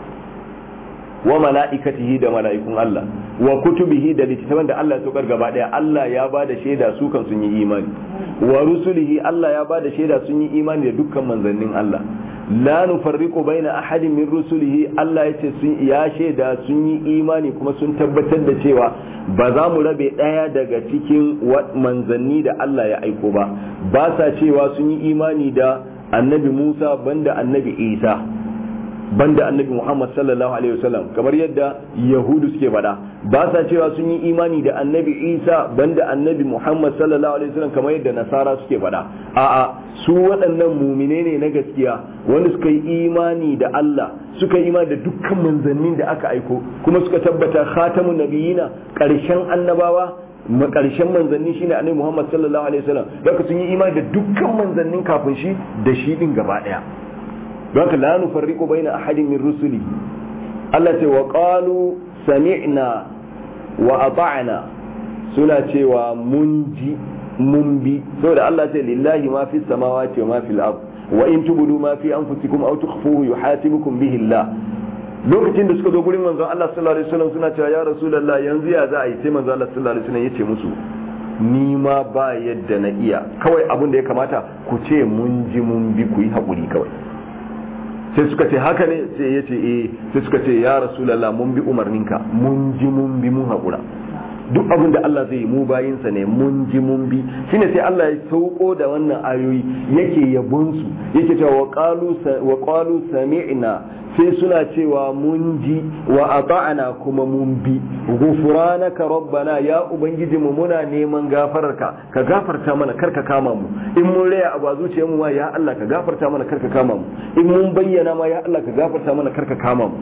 wa mala'ikatihi da mala'ikun Allah wa kutubihi da littattafan da Allah ya saukar gaba daya Allah ya ba da shaida su kan sun yi imani wa rusulihi Allah ya ba da shaida sun yi imani da dukkan manzannin Allah la nufarriqu baina ahadin min rusulihi Allah ya ce sun ya shaida sun yi imani kuma sun tabbatar da cewa ba za mu rabe daya daga cikin manzanni da Allah ya aiko ba ba sa cewa sun yi imani da annabi Musa banda annabi Isa banda annabi Muhammad sallallahu alaihi wasallam kamar yadda yahudu suke faɗa ba sa cewa sun yi imani da annabi Isa banda annabi Muhammad sallallahu alaihi wasallam kamar yadda nasara suke faɗa a'a su waɗannan mumine ne na gaskiya wanda suka yi imani da Allah suka yi imani da dukkan manzannin da aka aiko kuma suka tabbata khatamun nabiyina ƙarshen annabawa ƙarshen manzanni shine annabi Muhammad sallallahu alaihi wasallam daga sun yi imani da dukkan manzannin kafin shi da shi din gaba ɗaya don haka la nufarriqu baina ahadin min rusuli Allah ce wa qalu sami'na wa ata'na suna cewa mun ji mun bi saboda Allah ce lillahi ma fi samawati wa ma fil ard wa in tubudu ma fi anfusikum aw tukhfuhu yuhasibukum bihi Allah lokacin da suka zo gurin manzon Allah sallallahu alaihi wasallam suna cewa ya rasulullah yanzu ya za a yi sai manzon Allah sallallahu alaihi wasallam yace musu ni ma ba yadda na iya kawai abin da ya kamata ku ce mun ji mun bi ku yi haƙuri kawai sai suka ce haka ne sai ya ce eh sai suka ce ya rasulallah mun bi umarninka mun ji mun bi mun haƙura duk abin da Allah zai yi mu bayinsa ne mun ji mun bi shine sai Allah ya sauko da wannan ayoyi yake yabon su yake cewa wa qalu wa qalu sami'na sai suna cewa mun ji wa ata'na kuma mun bi ghufranaka rabbana ya ubangiji mu muna neman gafararka ka gafarta mana kar ka kama mu in mun raya abu a zuciyar mu ma ya Allah ka gafarta mana kar ka kama mu in mun bayyana ma ya Allah ka gafarta mana kar ka kama mu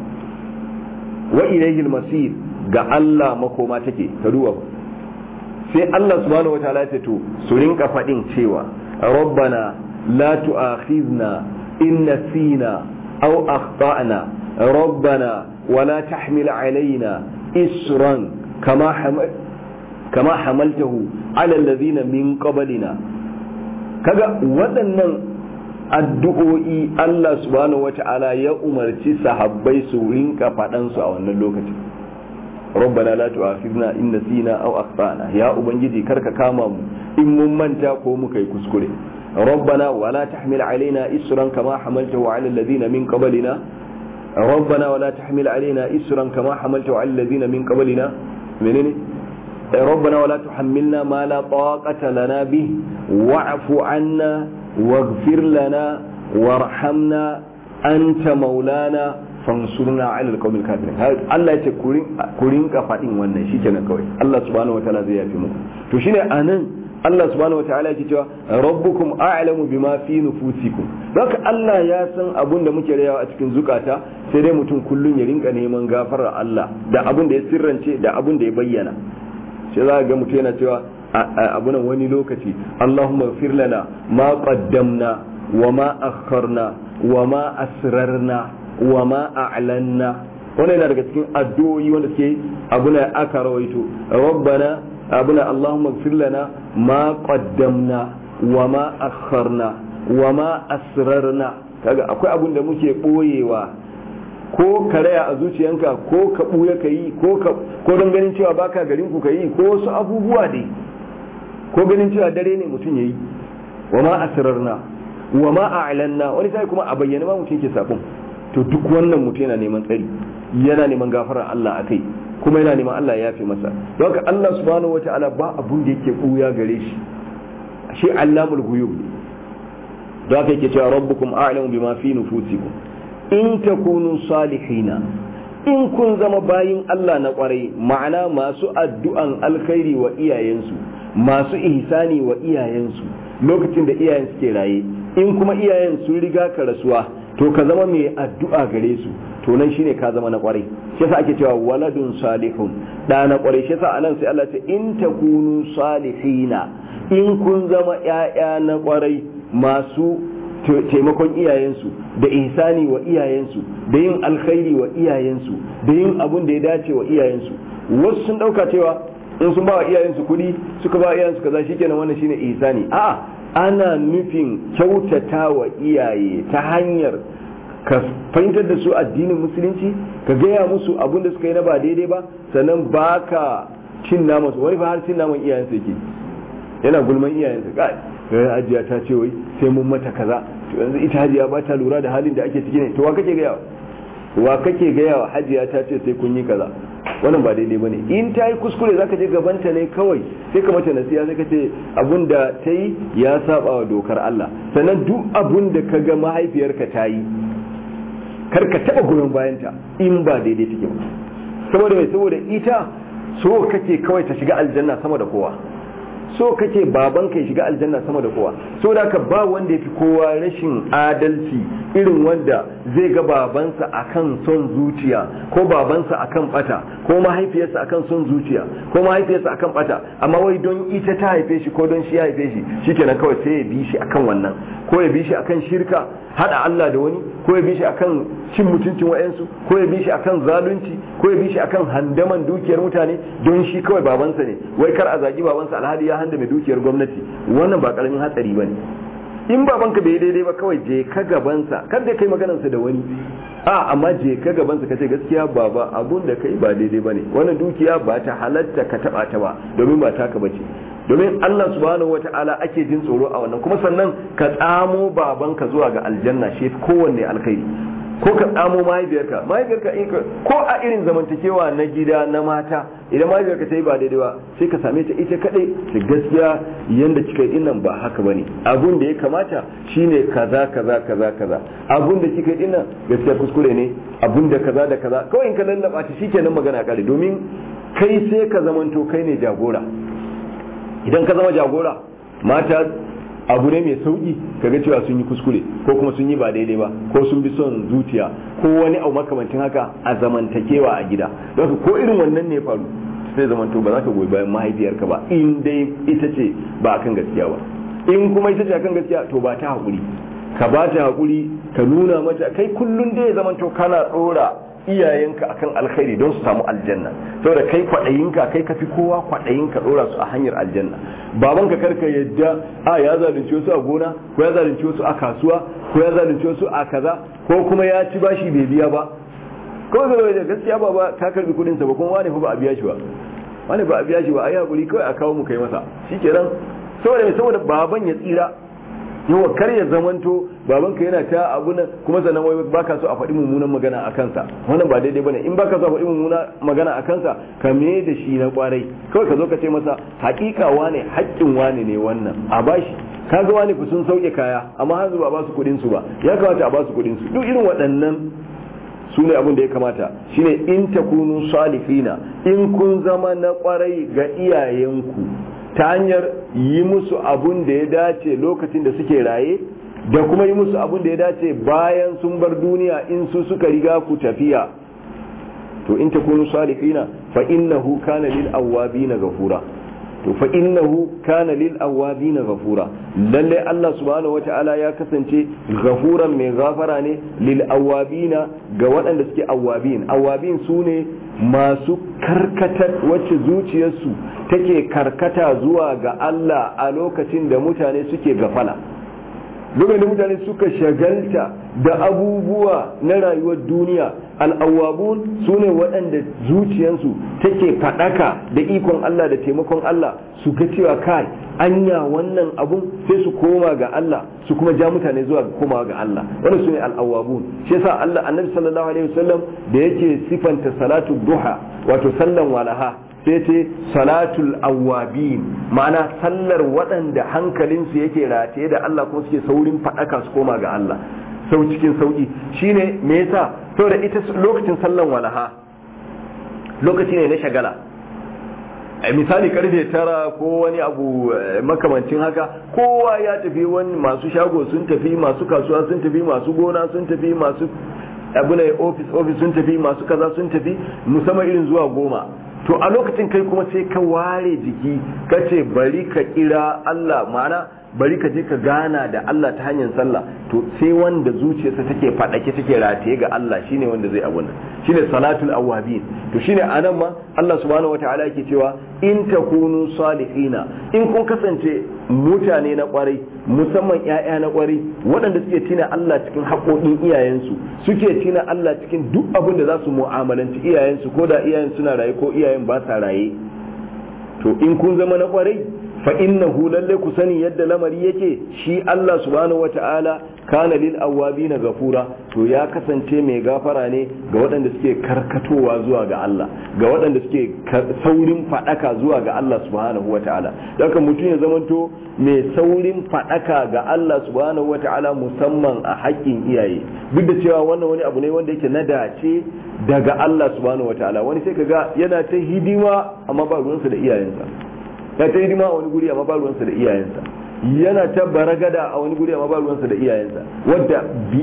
wa ilayhi al-masir ga Allah makoma take ka duba sai Allah subhanahu wataala ya ce to su rinka faɗin cewa rabbana la tu'akhizna in nasina aw akhtana rabbana wala tahmil alaina isran kama hamal kama hamaltahu ala alladhina min qablina kaga waɗannan addu'o'i Allah subhanahu wata'ala ya umarci sahabbai su rinka faɗansu a wannan lokacin ربنا لا تؤاخذنا إن نسينا أو أخطأنا يا أبنجدي كرك كامم إن ممنتا قومك يكسكري ربنا ولا تحمل علينا إسرا كما حملته على الذين من قبلنا ربنا ولا تحمل علينا إسرا كما حملته على الذين من قبلنا منين ربنا ولا تحملنا ما لا طاقة لنا به واعف عنا واغفر لنا وارحمنا أنت مولانا fansurna ala alqawmil kafirin Allah ya ce ku rinka faɗin wannan shikenan kawai Allah subhanahu wataala zai yafi muku to shine anan Allah subhanahu wataala yake cewa rabbukum a'lamu bima fi nufusikum haka Allah ya san abun da muke rayawa a cikin zukata sai dai mutum kullun ya rinka neman gafarar Allah da abun da ya sirrance da abun da ya bayyana sai za ga mutum yana cewa abunan wani lokaci Allahumma ighfir lana ma qaddamna wa ma akharna wa ma asrarna wa ma a'lanna wannan yana daga cikin addu'o'i wanda suke abuna aka rawaito rabbana abuna allahumma ighfir lana ma qaddamna wa ma akharna wa ma asrarna kaga akwai abun da muke boyewa ko karaya a zuciyanka ko ka buya ka yi ko ka ko don ganin cewa baka garin ku ka yi ko wasu abubuwa dai ko ganin cewa dare ne mutum yayi wa ma asrarna wa ma a'lanna wani sai kuma a bayyana ma mutum ke sabon to duk wannan mutum yana neman tsari yana neman gafarar Allah a kai kuma yana neman Allah ya yafe masa don haka Allah subhanahu wataala ba abun da yake buya gare shi shi allamul ghuyub don haka yake cewa rabbukum a'lamu bima fi nufusikum in takunu salihina in kun zama bayin Allah na kwarai ma'ana masu addu'an alkhairi wa iyayensu masu ihsani wa iyayensu lokacin da iyayen suke raye in kuma iyayen sun riga ka rasuwa to ka zama mai addu'a gare su to nan shine ka zama na kwarai shi yasa ake cewa waladun salihun da na kwarai shi yasa anan sai Allah ce in takunu salihina in kun zama ƴaƴa na kwarai masu taimakon iyayensu da ihsani wa iyayensu da yin alkhairi wa iyayensu da yin abun da ya dace wa iyayensu wasu sun dauka cewa in sun ba wa iyayensu kuɗi suka ba wa iyayensu kaza shikenan wannan shine ihsani a'a ana nufin kyautata wa iyaye ta hanyar ka fahimtar da su addinin musulunci ka gaya musu abun da suka yi na ba daidai ba sannan baka cin naman su wani fa har cin naman iyayensa yake yana gulman iyayensa kai hajiya ta ce wai sai mun mata kaza to yanzu ita hajiya ba ta lura da halin da ake ciki ne to wa kake gaya wa kake gaya wa hajiya ta ce sai kun yi kaza wannan ba daidai bane in ta yi kuskure zaka je gabanta ne kawai sai ka mata nasiha sai ka ce abun da ta yi ya saba wa dokar Allah sannan duk abun da ka ga mahaifiyarka ta yi kar ka taba goyon bayanta in ba daidai take ba saboda mai saboda ita so kake kawai ta shiga aljanna sama da kowa so kake baban ka shiga aljanna sama da kowa so da ka ba wanda ya fi kowa rashin adalci irin wanda zai ga babansa akan son zuciya ko babansa akan bata ko mahaifiyarsa akan son zuciya ko mahaifiyarsa akan bata amma wai don ita ta haife shi ko don shi ya haife shi shikenan kawai sai ya bi shi akan wannan ko ya bi shi akan shirka hada Allah da wani ko ya bi shi akan cin mutuncin wayansu ko ya bi shi akan zalunci ko ya bi shi akan handaman dukiyar mutane don shi kawai babansa ne wai kar a zagi babansa alhali ya handa mai dukiyar gwamnati wannan ba karamin hatsari bane in babanka bai daidai ba kawai je ka gabansa kar da kai maganarsa da wani a amma je ka gabansa ka ce gaskiya baba abun da kai ba daidai bane wannan dukiya ba ta halatta ka taba ta ba domin ba taka bace domin Allah subhanahu wata'ala ake jin tsoro a wannan kuma sannan ka tsamo babanka zuwa ga aljanna shi kowanne alkhairi ko ka tsamo mahaifiyarka mahaifiyarka in ka ko a irin zamantakewa na gida na mata idan mahaifiyarka ta yi ba daidai ba sai ka same ta ita kadai ta gaskiya yanda kika yi dinnan ba haka bane abun da ya kamata shine kaza kaza kaza kaza abun da kika yi dinnan gaskiya kuskure ne abun da kaza da kaza kawai in ka lallaba ta shikenan magana kare domin kai sai ka zamanto kai ne jagora idan ka zama jagora mata abu ne mai sauki kaga cewa sun yi kuskure ko kuma sun yi ba daidai ba ko sun bi son zuciya ko wani abu makamancin haka a zamantakewa a gida don ko irin wannan ne faru sai zamanto ba za ka goyi bayan mahaifiyarka ba in dai ita ce ba akan gaskiya ba in kuma ita ce akan gaskiya to ba ta haƙuri ka ba ta haƙuri ka nuna mata kai kullum dai zamanto kana ɗora iyayenka akan alkhairi don su samu aljanna saboda kai kwaɗayinka kai kafi kowa kwaɗayinka ɗora su a hanyar aljanna babanka karka yadda a ya zalunci wasu a gona ko ya zalunci wasu a kasuwa ko ya zalunci wasu a kaza ko kuma ya ci bashi bai biya ba kawai zai da gaskiya ba ka karbi kuɗin sa ba kuma wani fa ba a biya shi ba wani ba a biya shi ba a yi hakuri kawai a kawo mu kai masa shikenan saboda saboda baban ya tsira yawa kar ya zamanto babanka yana ta abu nan kuma sannan wai baka so a faɗi mummunan magana a kansa wannan ba daidai bane in baka so a faɗi mummunan magana a kansa ka me da shi na kwarai kawai ka zo ka ce masa haƙiƙa wane haƙƙin wane ne wannan a bashi kaga wani ku sun sauke kaya amma har ba ba su kuɗin su ba ya kamata a ba su kuɗin su duk irin waɗannan su ne abin da ya kamata shine in takunu salihina in kun zama na kwarai ga iyayenku ta hanyar yi musu abun da ya dace lokacin da suke raye da kuma yi musu abun da ya dace bayan sun bar duniya in su suka riga ku tafiya to in takunu salihina fa innahu kana lil awwabina ghafura to fa innahu kana lil awwabina ghafura lalle Allah subhanahu wata'ala ya kasance ghafuran mai gafara ne lil awwabina ga waɗanda suke awwabin awwabin su ne masu karkatar wacce zuciyarsu take karkata zuwa ga Allah a lokacin da mutane suke gafala lokacin da mutane suka shagalta da abubuwa na rayuwar duniya al'awwabun su ne waɗanda zuciyansu take faɗaka da ikon Allah da taimakon Allah su ga cewa kai anya wannan abun sai su koma ga Allah su kuma ja mutane zuwa ga komawa ga Allah wannan su ne al'awwabun shi yasa Allah annabi sallallahu alaihi wasallam da yake sifanta salatu duha wato sallan walaha sai ce salatul awwabin ma'ana sallar waɗanda hankalinsu yake rataye da Allah kuma suke saurin faɗaka su koma ga Allah sau cikin sauki shine me yasa saboda ita lokacin sallan walaha lokaci ne na shagala a misali karfe tara ko wani abu makamancin haka kowa ya tafi wani masu shago sun tafi masu kasuwa sun tafi masu gona sun tafi masu abu ne ofis ofis sun tafi masu kaza sun tafi musamman irin zuwa goma to a lokacin kai kuma sai ka ware jiki ka ce bari ka kira Allah ma'ana bari ka je ka gana da Allah ta hanyar sallah to sai wanda zuciyarsa take fadake take rataye ga Allah shine wanda zai abun shine salatul awabin to shine anan ma Allah subhanahu wataala yake cewa in takunu salihina in kun kasance mutane na kwarai musamman ƴaƴa na kwarai waɗanda suke tina Allah cikin haƙoƙin iyayensu suke tina Allah cikin duk abin da za su mu'amalanci iyayensu ko da iyayen suna raye ko iyayen ba sa raye to in kun zama na kwarai fa innahu lalle ku sani yadda lamari yake shi Allah subhanahu wata'ala kana lil awabina gafura to ya kasance mai gafara ne ga waɗanda suke karkatowa zuwa ga Allah ga waɗanda suke saurin fadaka zuwa ga Allah subhanahu wata'ala daga mutum ya zamanto mai saurin fadaka ga Allah subhanahu wata'ala musamman a haƙƙin iyaye duk da cewa wannan wani abu ne wanda yake na dace daga Allah subhanahu wata'ala wani sai kaga yana ta hidima amma ba ruwansa da iyayensa ya ta hidima a wani guri amma ba ruwansa da iyayensa yana ta baragada a wani guri amma ba ruwansa da iyayensa wadda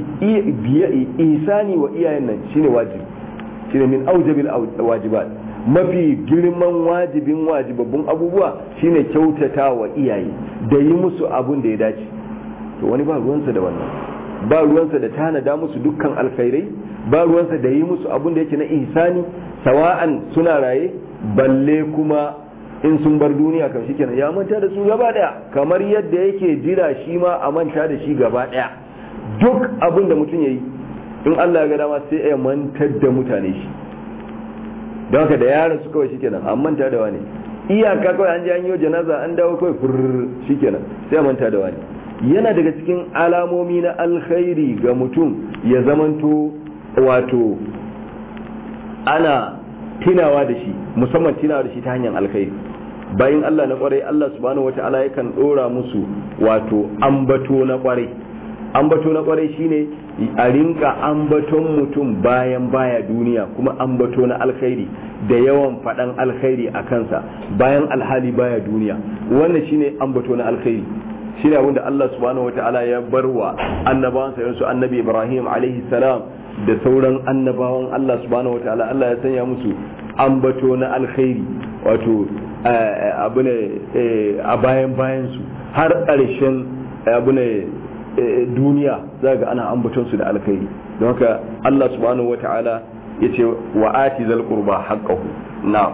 isani wa iyayen nan shine wajibi shine min aujabil wajibat mafi girman wajibin wajibabbun abubuwa shine kyautata wa iyaye da yi musu abun da ya dace to wani ba ruwansa da wannan ba ruwansa da tanada musu dukkan alkhairai ba ruwansa da yi musu abun da yake na ihsani sawa'an suna raye balle kuma in sun bar duniya kan shi kenan ya manta da su gaba daya kamar yadda yake jira shi ma a manta da shi gaba daya duk abin da mutum yayi in Allah ya ga dama sai ya mantar da mutane shi don haka da yaran su kawai shikenan an manta da wani iyaka kawai an je an yi janaza an dawo kawai fur shikenan sai a manta da wani yana daga cikin alamomi na alkhairi ga mutum ya zamanto wato ana tinawa da shi musamman tinawa da shi ta hanyar alkhairi bayan Allah na kwarai Allah subhanahu wata'ala yakan dora musu wato ambato na kwarai ambato na kwarai shine a rinka ambaton mutum bayan baya duniya kuma ambato na alkhairi da yawan faɗan alkhairi a kansa bayan alhali baya duniya wannan shine ambato na alkhairi shine abinda Allah subhanahu wata'ala ya barwa annabawansa yansu annabi Ibrahim alaihi salam da sauran annabawan Allah subhanahu wataala Allah ya sanya musu ambato na alkhairi wato abu ne a bayan bayan su har ƙarshen abu ne duniya za ga ana ambaton su da alkhairi don haka Allah subhanahu wataala ya ce wa ati zal qurba haqqahu na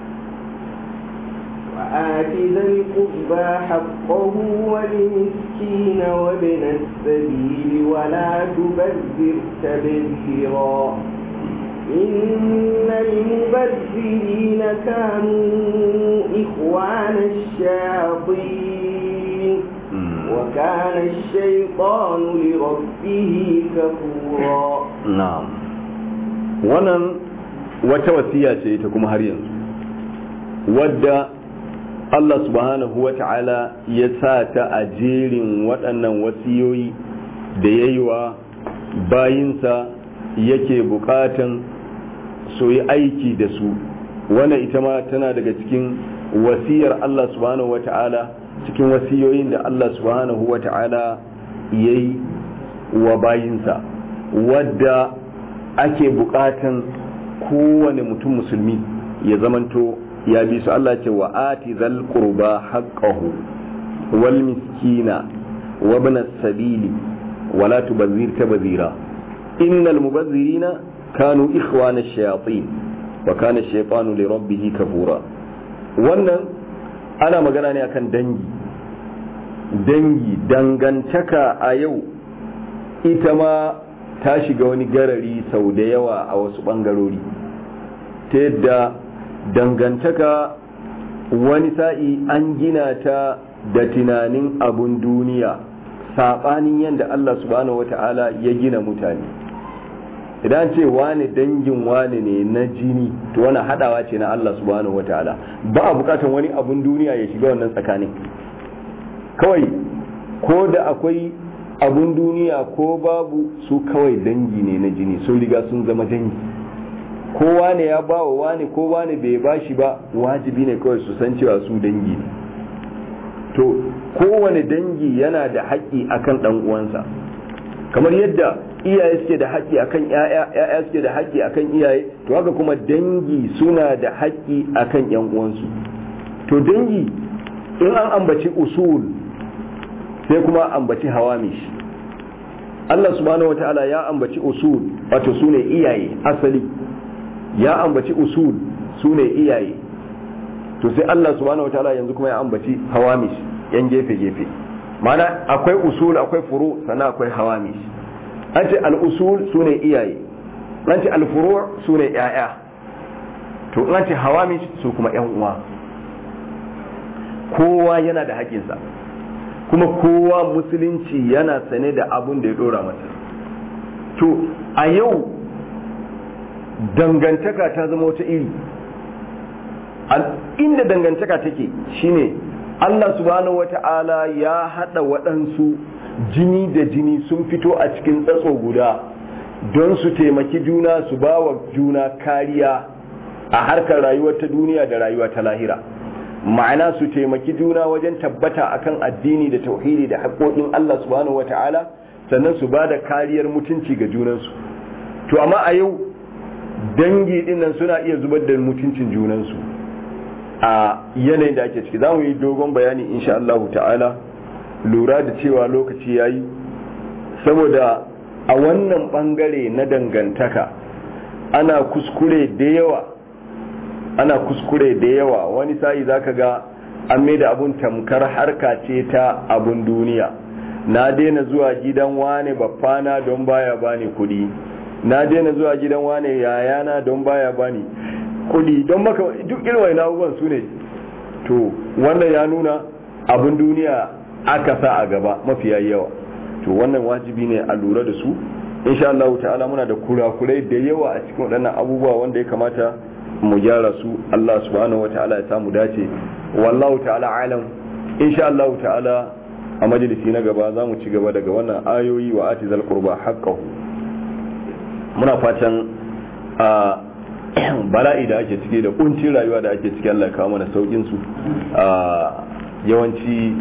وآت ذا القربى حقه والمسكين وابن السبيل ولا تبذر تبذيرا إن المبذرين كانوا إخوان الشياطين وكان الشيطان لربه كفورا نعم wannan wata wasiya ce ta kuma har yanzu wadda Allah subhanahu wa ta'ala ya sa ta a jerin waɗannan wasiyoyi da ya yi wa bayinsa yake buƙatan su yi aiki da su wannan ita ma tana daga cikin wasiyar Allah subhanahu wa ta'ala cikin wasiyoyin da Allah subhanahu wa ta'ala ya yi wa bayinsa wadda ake buƙatan kowane mutum musulmi ya zamanto ya bi su Allah ce wa ati zal qurba haqqahu wal miskina wa ibn as-sabili wa la tubazzir tabzira innal mubazzirina kanu ikhwana ash-shayatin wa kana ash-shaytanu li rabbih kafura wannan ana magana ne akan dangi dangi dangantaka a yau ita ma ta shiga wani garari sau da yawa a wasu ɓangarori ta yadda dangantaka wani sa'i an gina ta da tunanin abun duniya saɓanin yadda Allah subhanahu wa ta'ala ya gina mutane idan ce wane dangin wane ne na jini to wani haɗawa ce na Allah subhanahu wa ta'ala ba a bukatar wani abun duniya ya shiga wannan tsakanin kawai ko da akwai abun duniya ko babu su kawai dangi ne na jini sun riga sun zama dangi ko wane ya ba wa wane ko wane bai ba shi ba wajibi ne kawai su san cewa su dangi ne to kowane dangi yana da haƙƙi akan ɗan uwansa kamar yadda iyaye suke da haƙƙi akan ƴaƴa ƴaƴa suke da haƙƙi akan iyaye to haka kuma dangi suna da haƙƙi akan ƴan uwansu to dangi in an ambaci usul sai kuma ambaci hawamish Allah subhanahu wataala ya ambaci usul wato sune iyaye asali ya ambaci usul sune iyaye to sai Allah subhanahu wataala yanzu kuma ya ambaci hawamish yan gefe gefe mana akwai usul akwai furu sannan akwai hawamish an ce al-usul sune iyaye an ce al-furu sune yaya to an ce hawamish su kuma yan uwa kowa yana da haƙinsa kuma kowa musulunci yana sane da abun da ya dora masa to a yau dangantaka ta zama wata iri inda dangantaka take shine Allah subhanahu wata'ala ya hada waɗansu jini da jini sun fito a cikin tsatso guda don su taimaki juna su ba wa juna kariya a harkar rayuwar ta duniya da rayuwa ta lahira ma'ana su taimaki juna wajen tabbata akan addini da tauhidi da haƙoƙin Allah subhanahu wata'ala sannan su ba da kariyar mutunci ga junansu to amma a yau dangi dinnan suna iya zubar da mutuncin junansu a yanayin da ake ciki za mu yi dogon bayani insha Allah ta'ala lura da cewa lokaci ya yi saboda a wannan bangare na dangantaka ana kuskure da yawa ana kuskure da yawa wani sa'i zaka ga an mai da abun tamkar harka ce ta abun duniya na daina zuwa gidan wane baffana don baya bani kudi na daina zuwa gidan wane yayana don baya bani kudi don maka duk irin wani abubuwan su ne to wannan ya nuna abun duniya aka sa a gaba mafiya yawa to wannan wajibi ne a lura da su insha Allah ta'ala muna da kurakurai da yawa a cikin waɗannan abubuwa wanda ya kamata mu gyara su Allah subhanahu wata'ala ya samu dace wallahu ta'ala alam insha Allah ta'ala a majalisi na gaba za mu ci gaba daga wannan ayoyi wa ati zal qurba haqqahu muna fatan a bala'i da ake ciki da kuncin rayuwa da ake ciki Allah ya kawo mana saukin su yawanci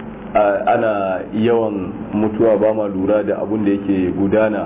ana yawan mutuwa ba ma lura da abun da yake gudana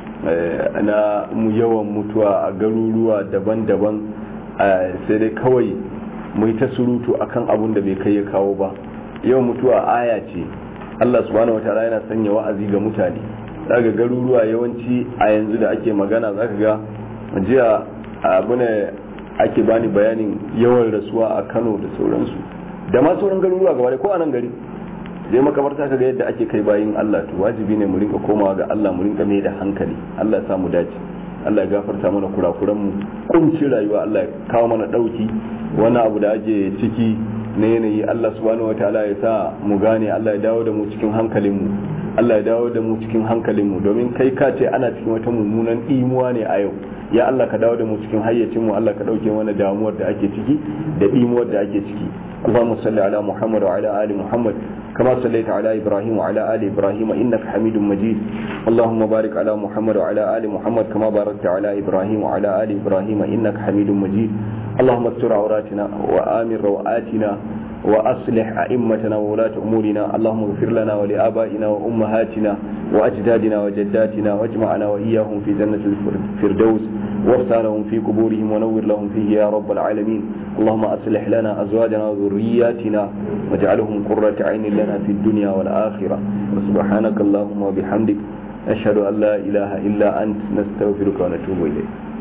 na mu yawan mutuwa a garuruwa daban-daban sai dai kawai mu ta surutu akan abun da bai kai ya kawo ba yawan mutuwa aya ce Allah subhanahu wataala yana sanya wa'azi ga mutane daga garuruwa yawanci a yanzu da ake magana zaka ga jiya abu ne ake bani bayanin yawan rasuwa a Kano da sauransu da ma sauran garuruwa gaba ko a nan gari zai makabarta ka ga yadda ake kai bayin Allah to wajibi ne mu rinka komawa ga Allah mu rinka mai da hankali Allah ya samu dace Allah ya gafarta mana kurakuran mu kunci rayuwa Allah ya kawo mana dauki wani abu da ake ciki na yanayi Allah subhanahu wataala ya sa mu gane Allah ya dawo da mu cikin hankalin mu Allah ya dawo da mu cikin hankalin mu domin kai ka ce ana cikin wata mummunan imuwa ne a yau ya Allah ka dawo da mu cikin hayyacin mu Allah ka dauke mana damuwar da ake ciki da imuwar da ake ciki اللهم صل على محمد وعلى آل محمد كما صليت على إبراهيم وعلى آل إبراهيم إنك حميد مجيد اللهم بارك على محمد وعلى آل محمد كما باركت على إبراهيم وعلى آل إبراهيم إنك حميد مجيد اللهم استر عوراتنا وآمن روآتنا وأصلح أئمتنا وولاة أمورنا اللهم اغفر لنا ولآبائنا وأمهاتنا وأجدادنا وجداتنا واجمعنا وإياهم في جنة الفردوس وافتح لهم في قبورهم ونور لهم فيه يا رب العالمين اللهم أصلح لنا أزواجنا وذرياتنا واجعلهم قرة عين لنا في الدنيا والآخرة وسبحانك اللهم وبحمدك أشهد أن لا إله إلا أنت نستغفرك ونتوب إليك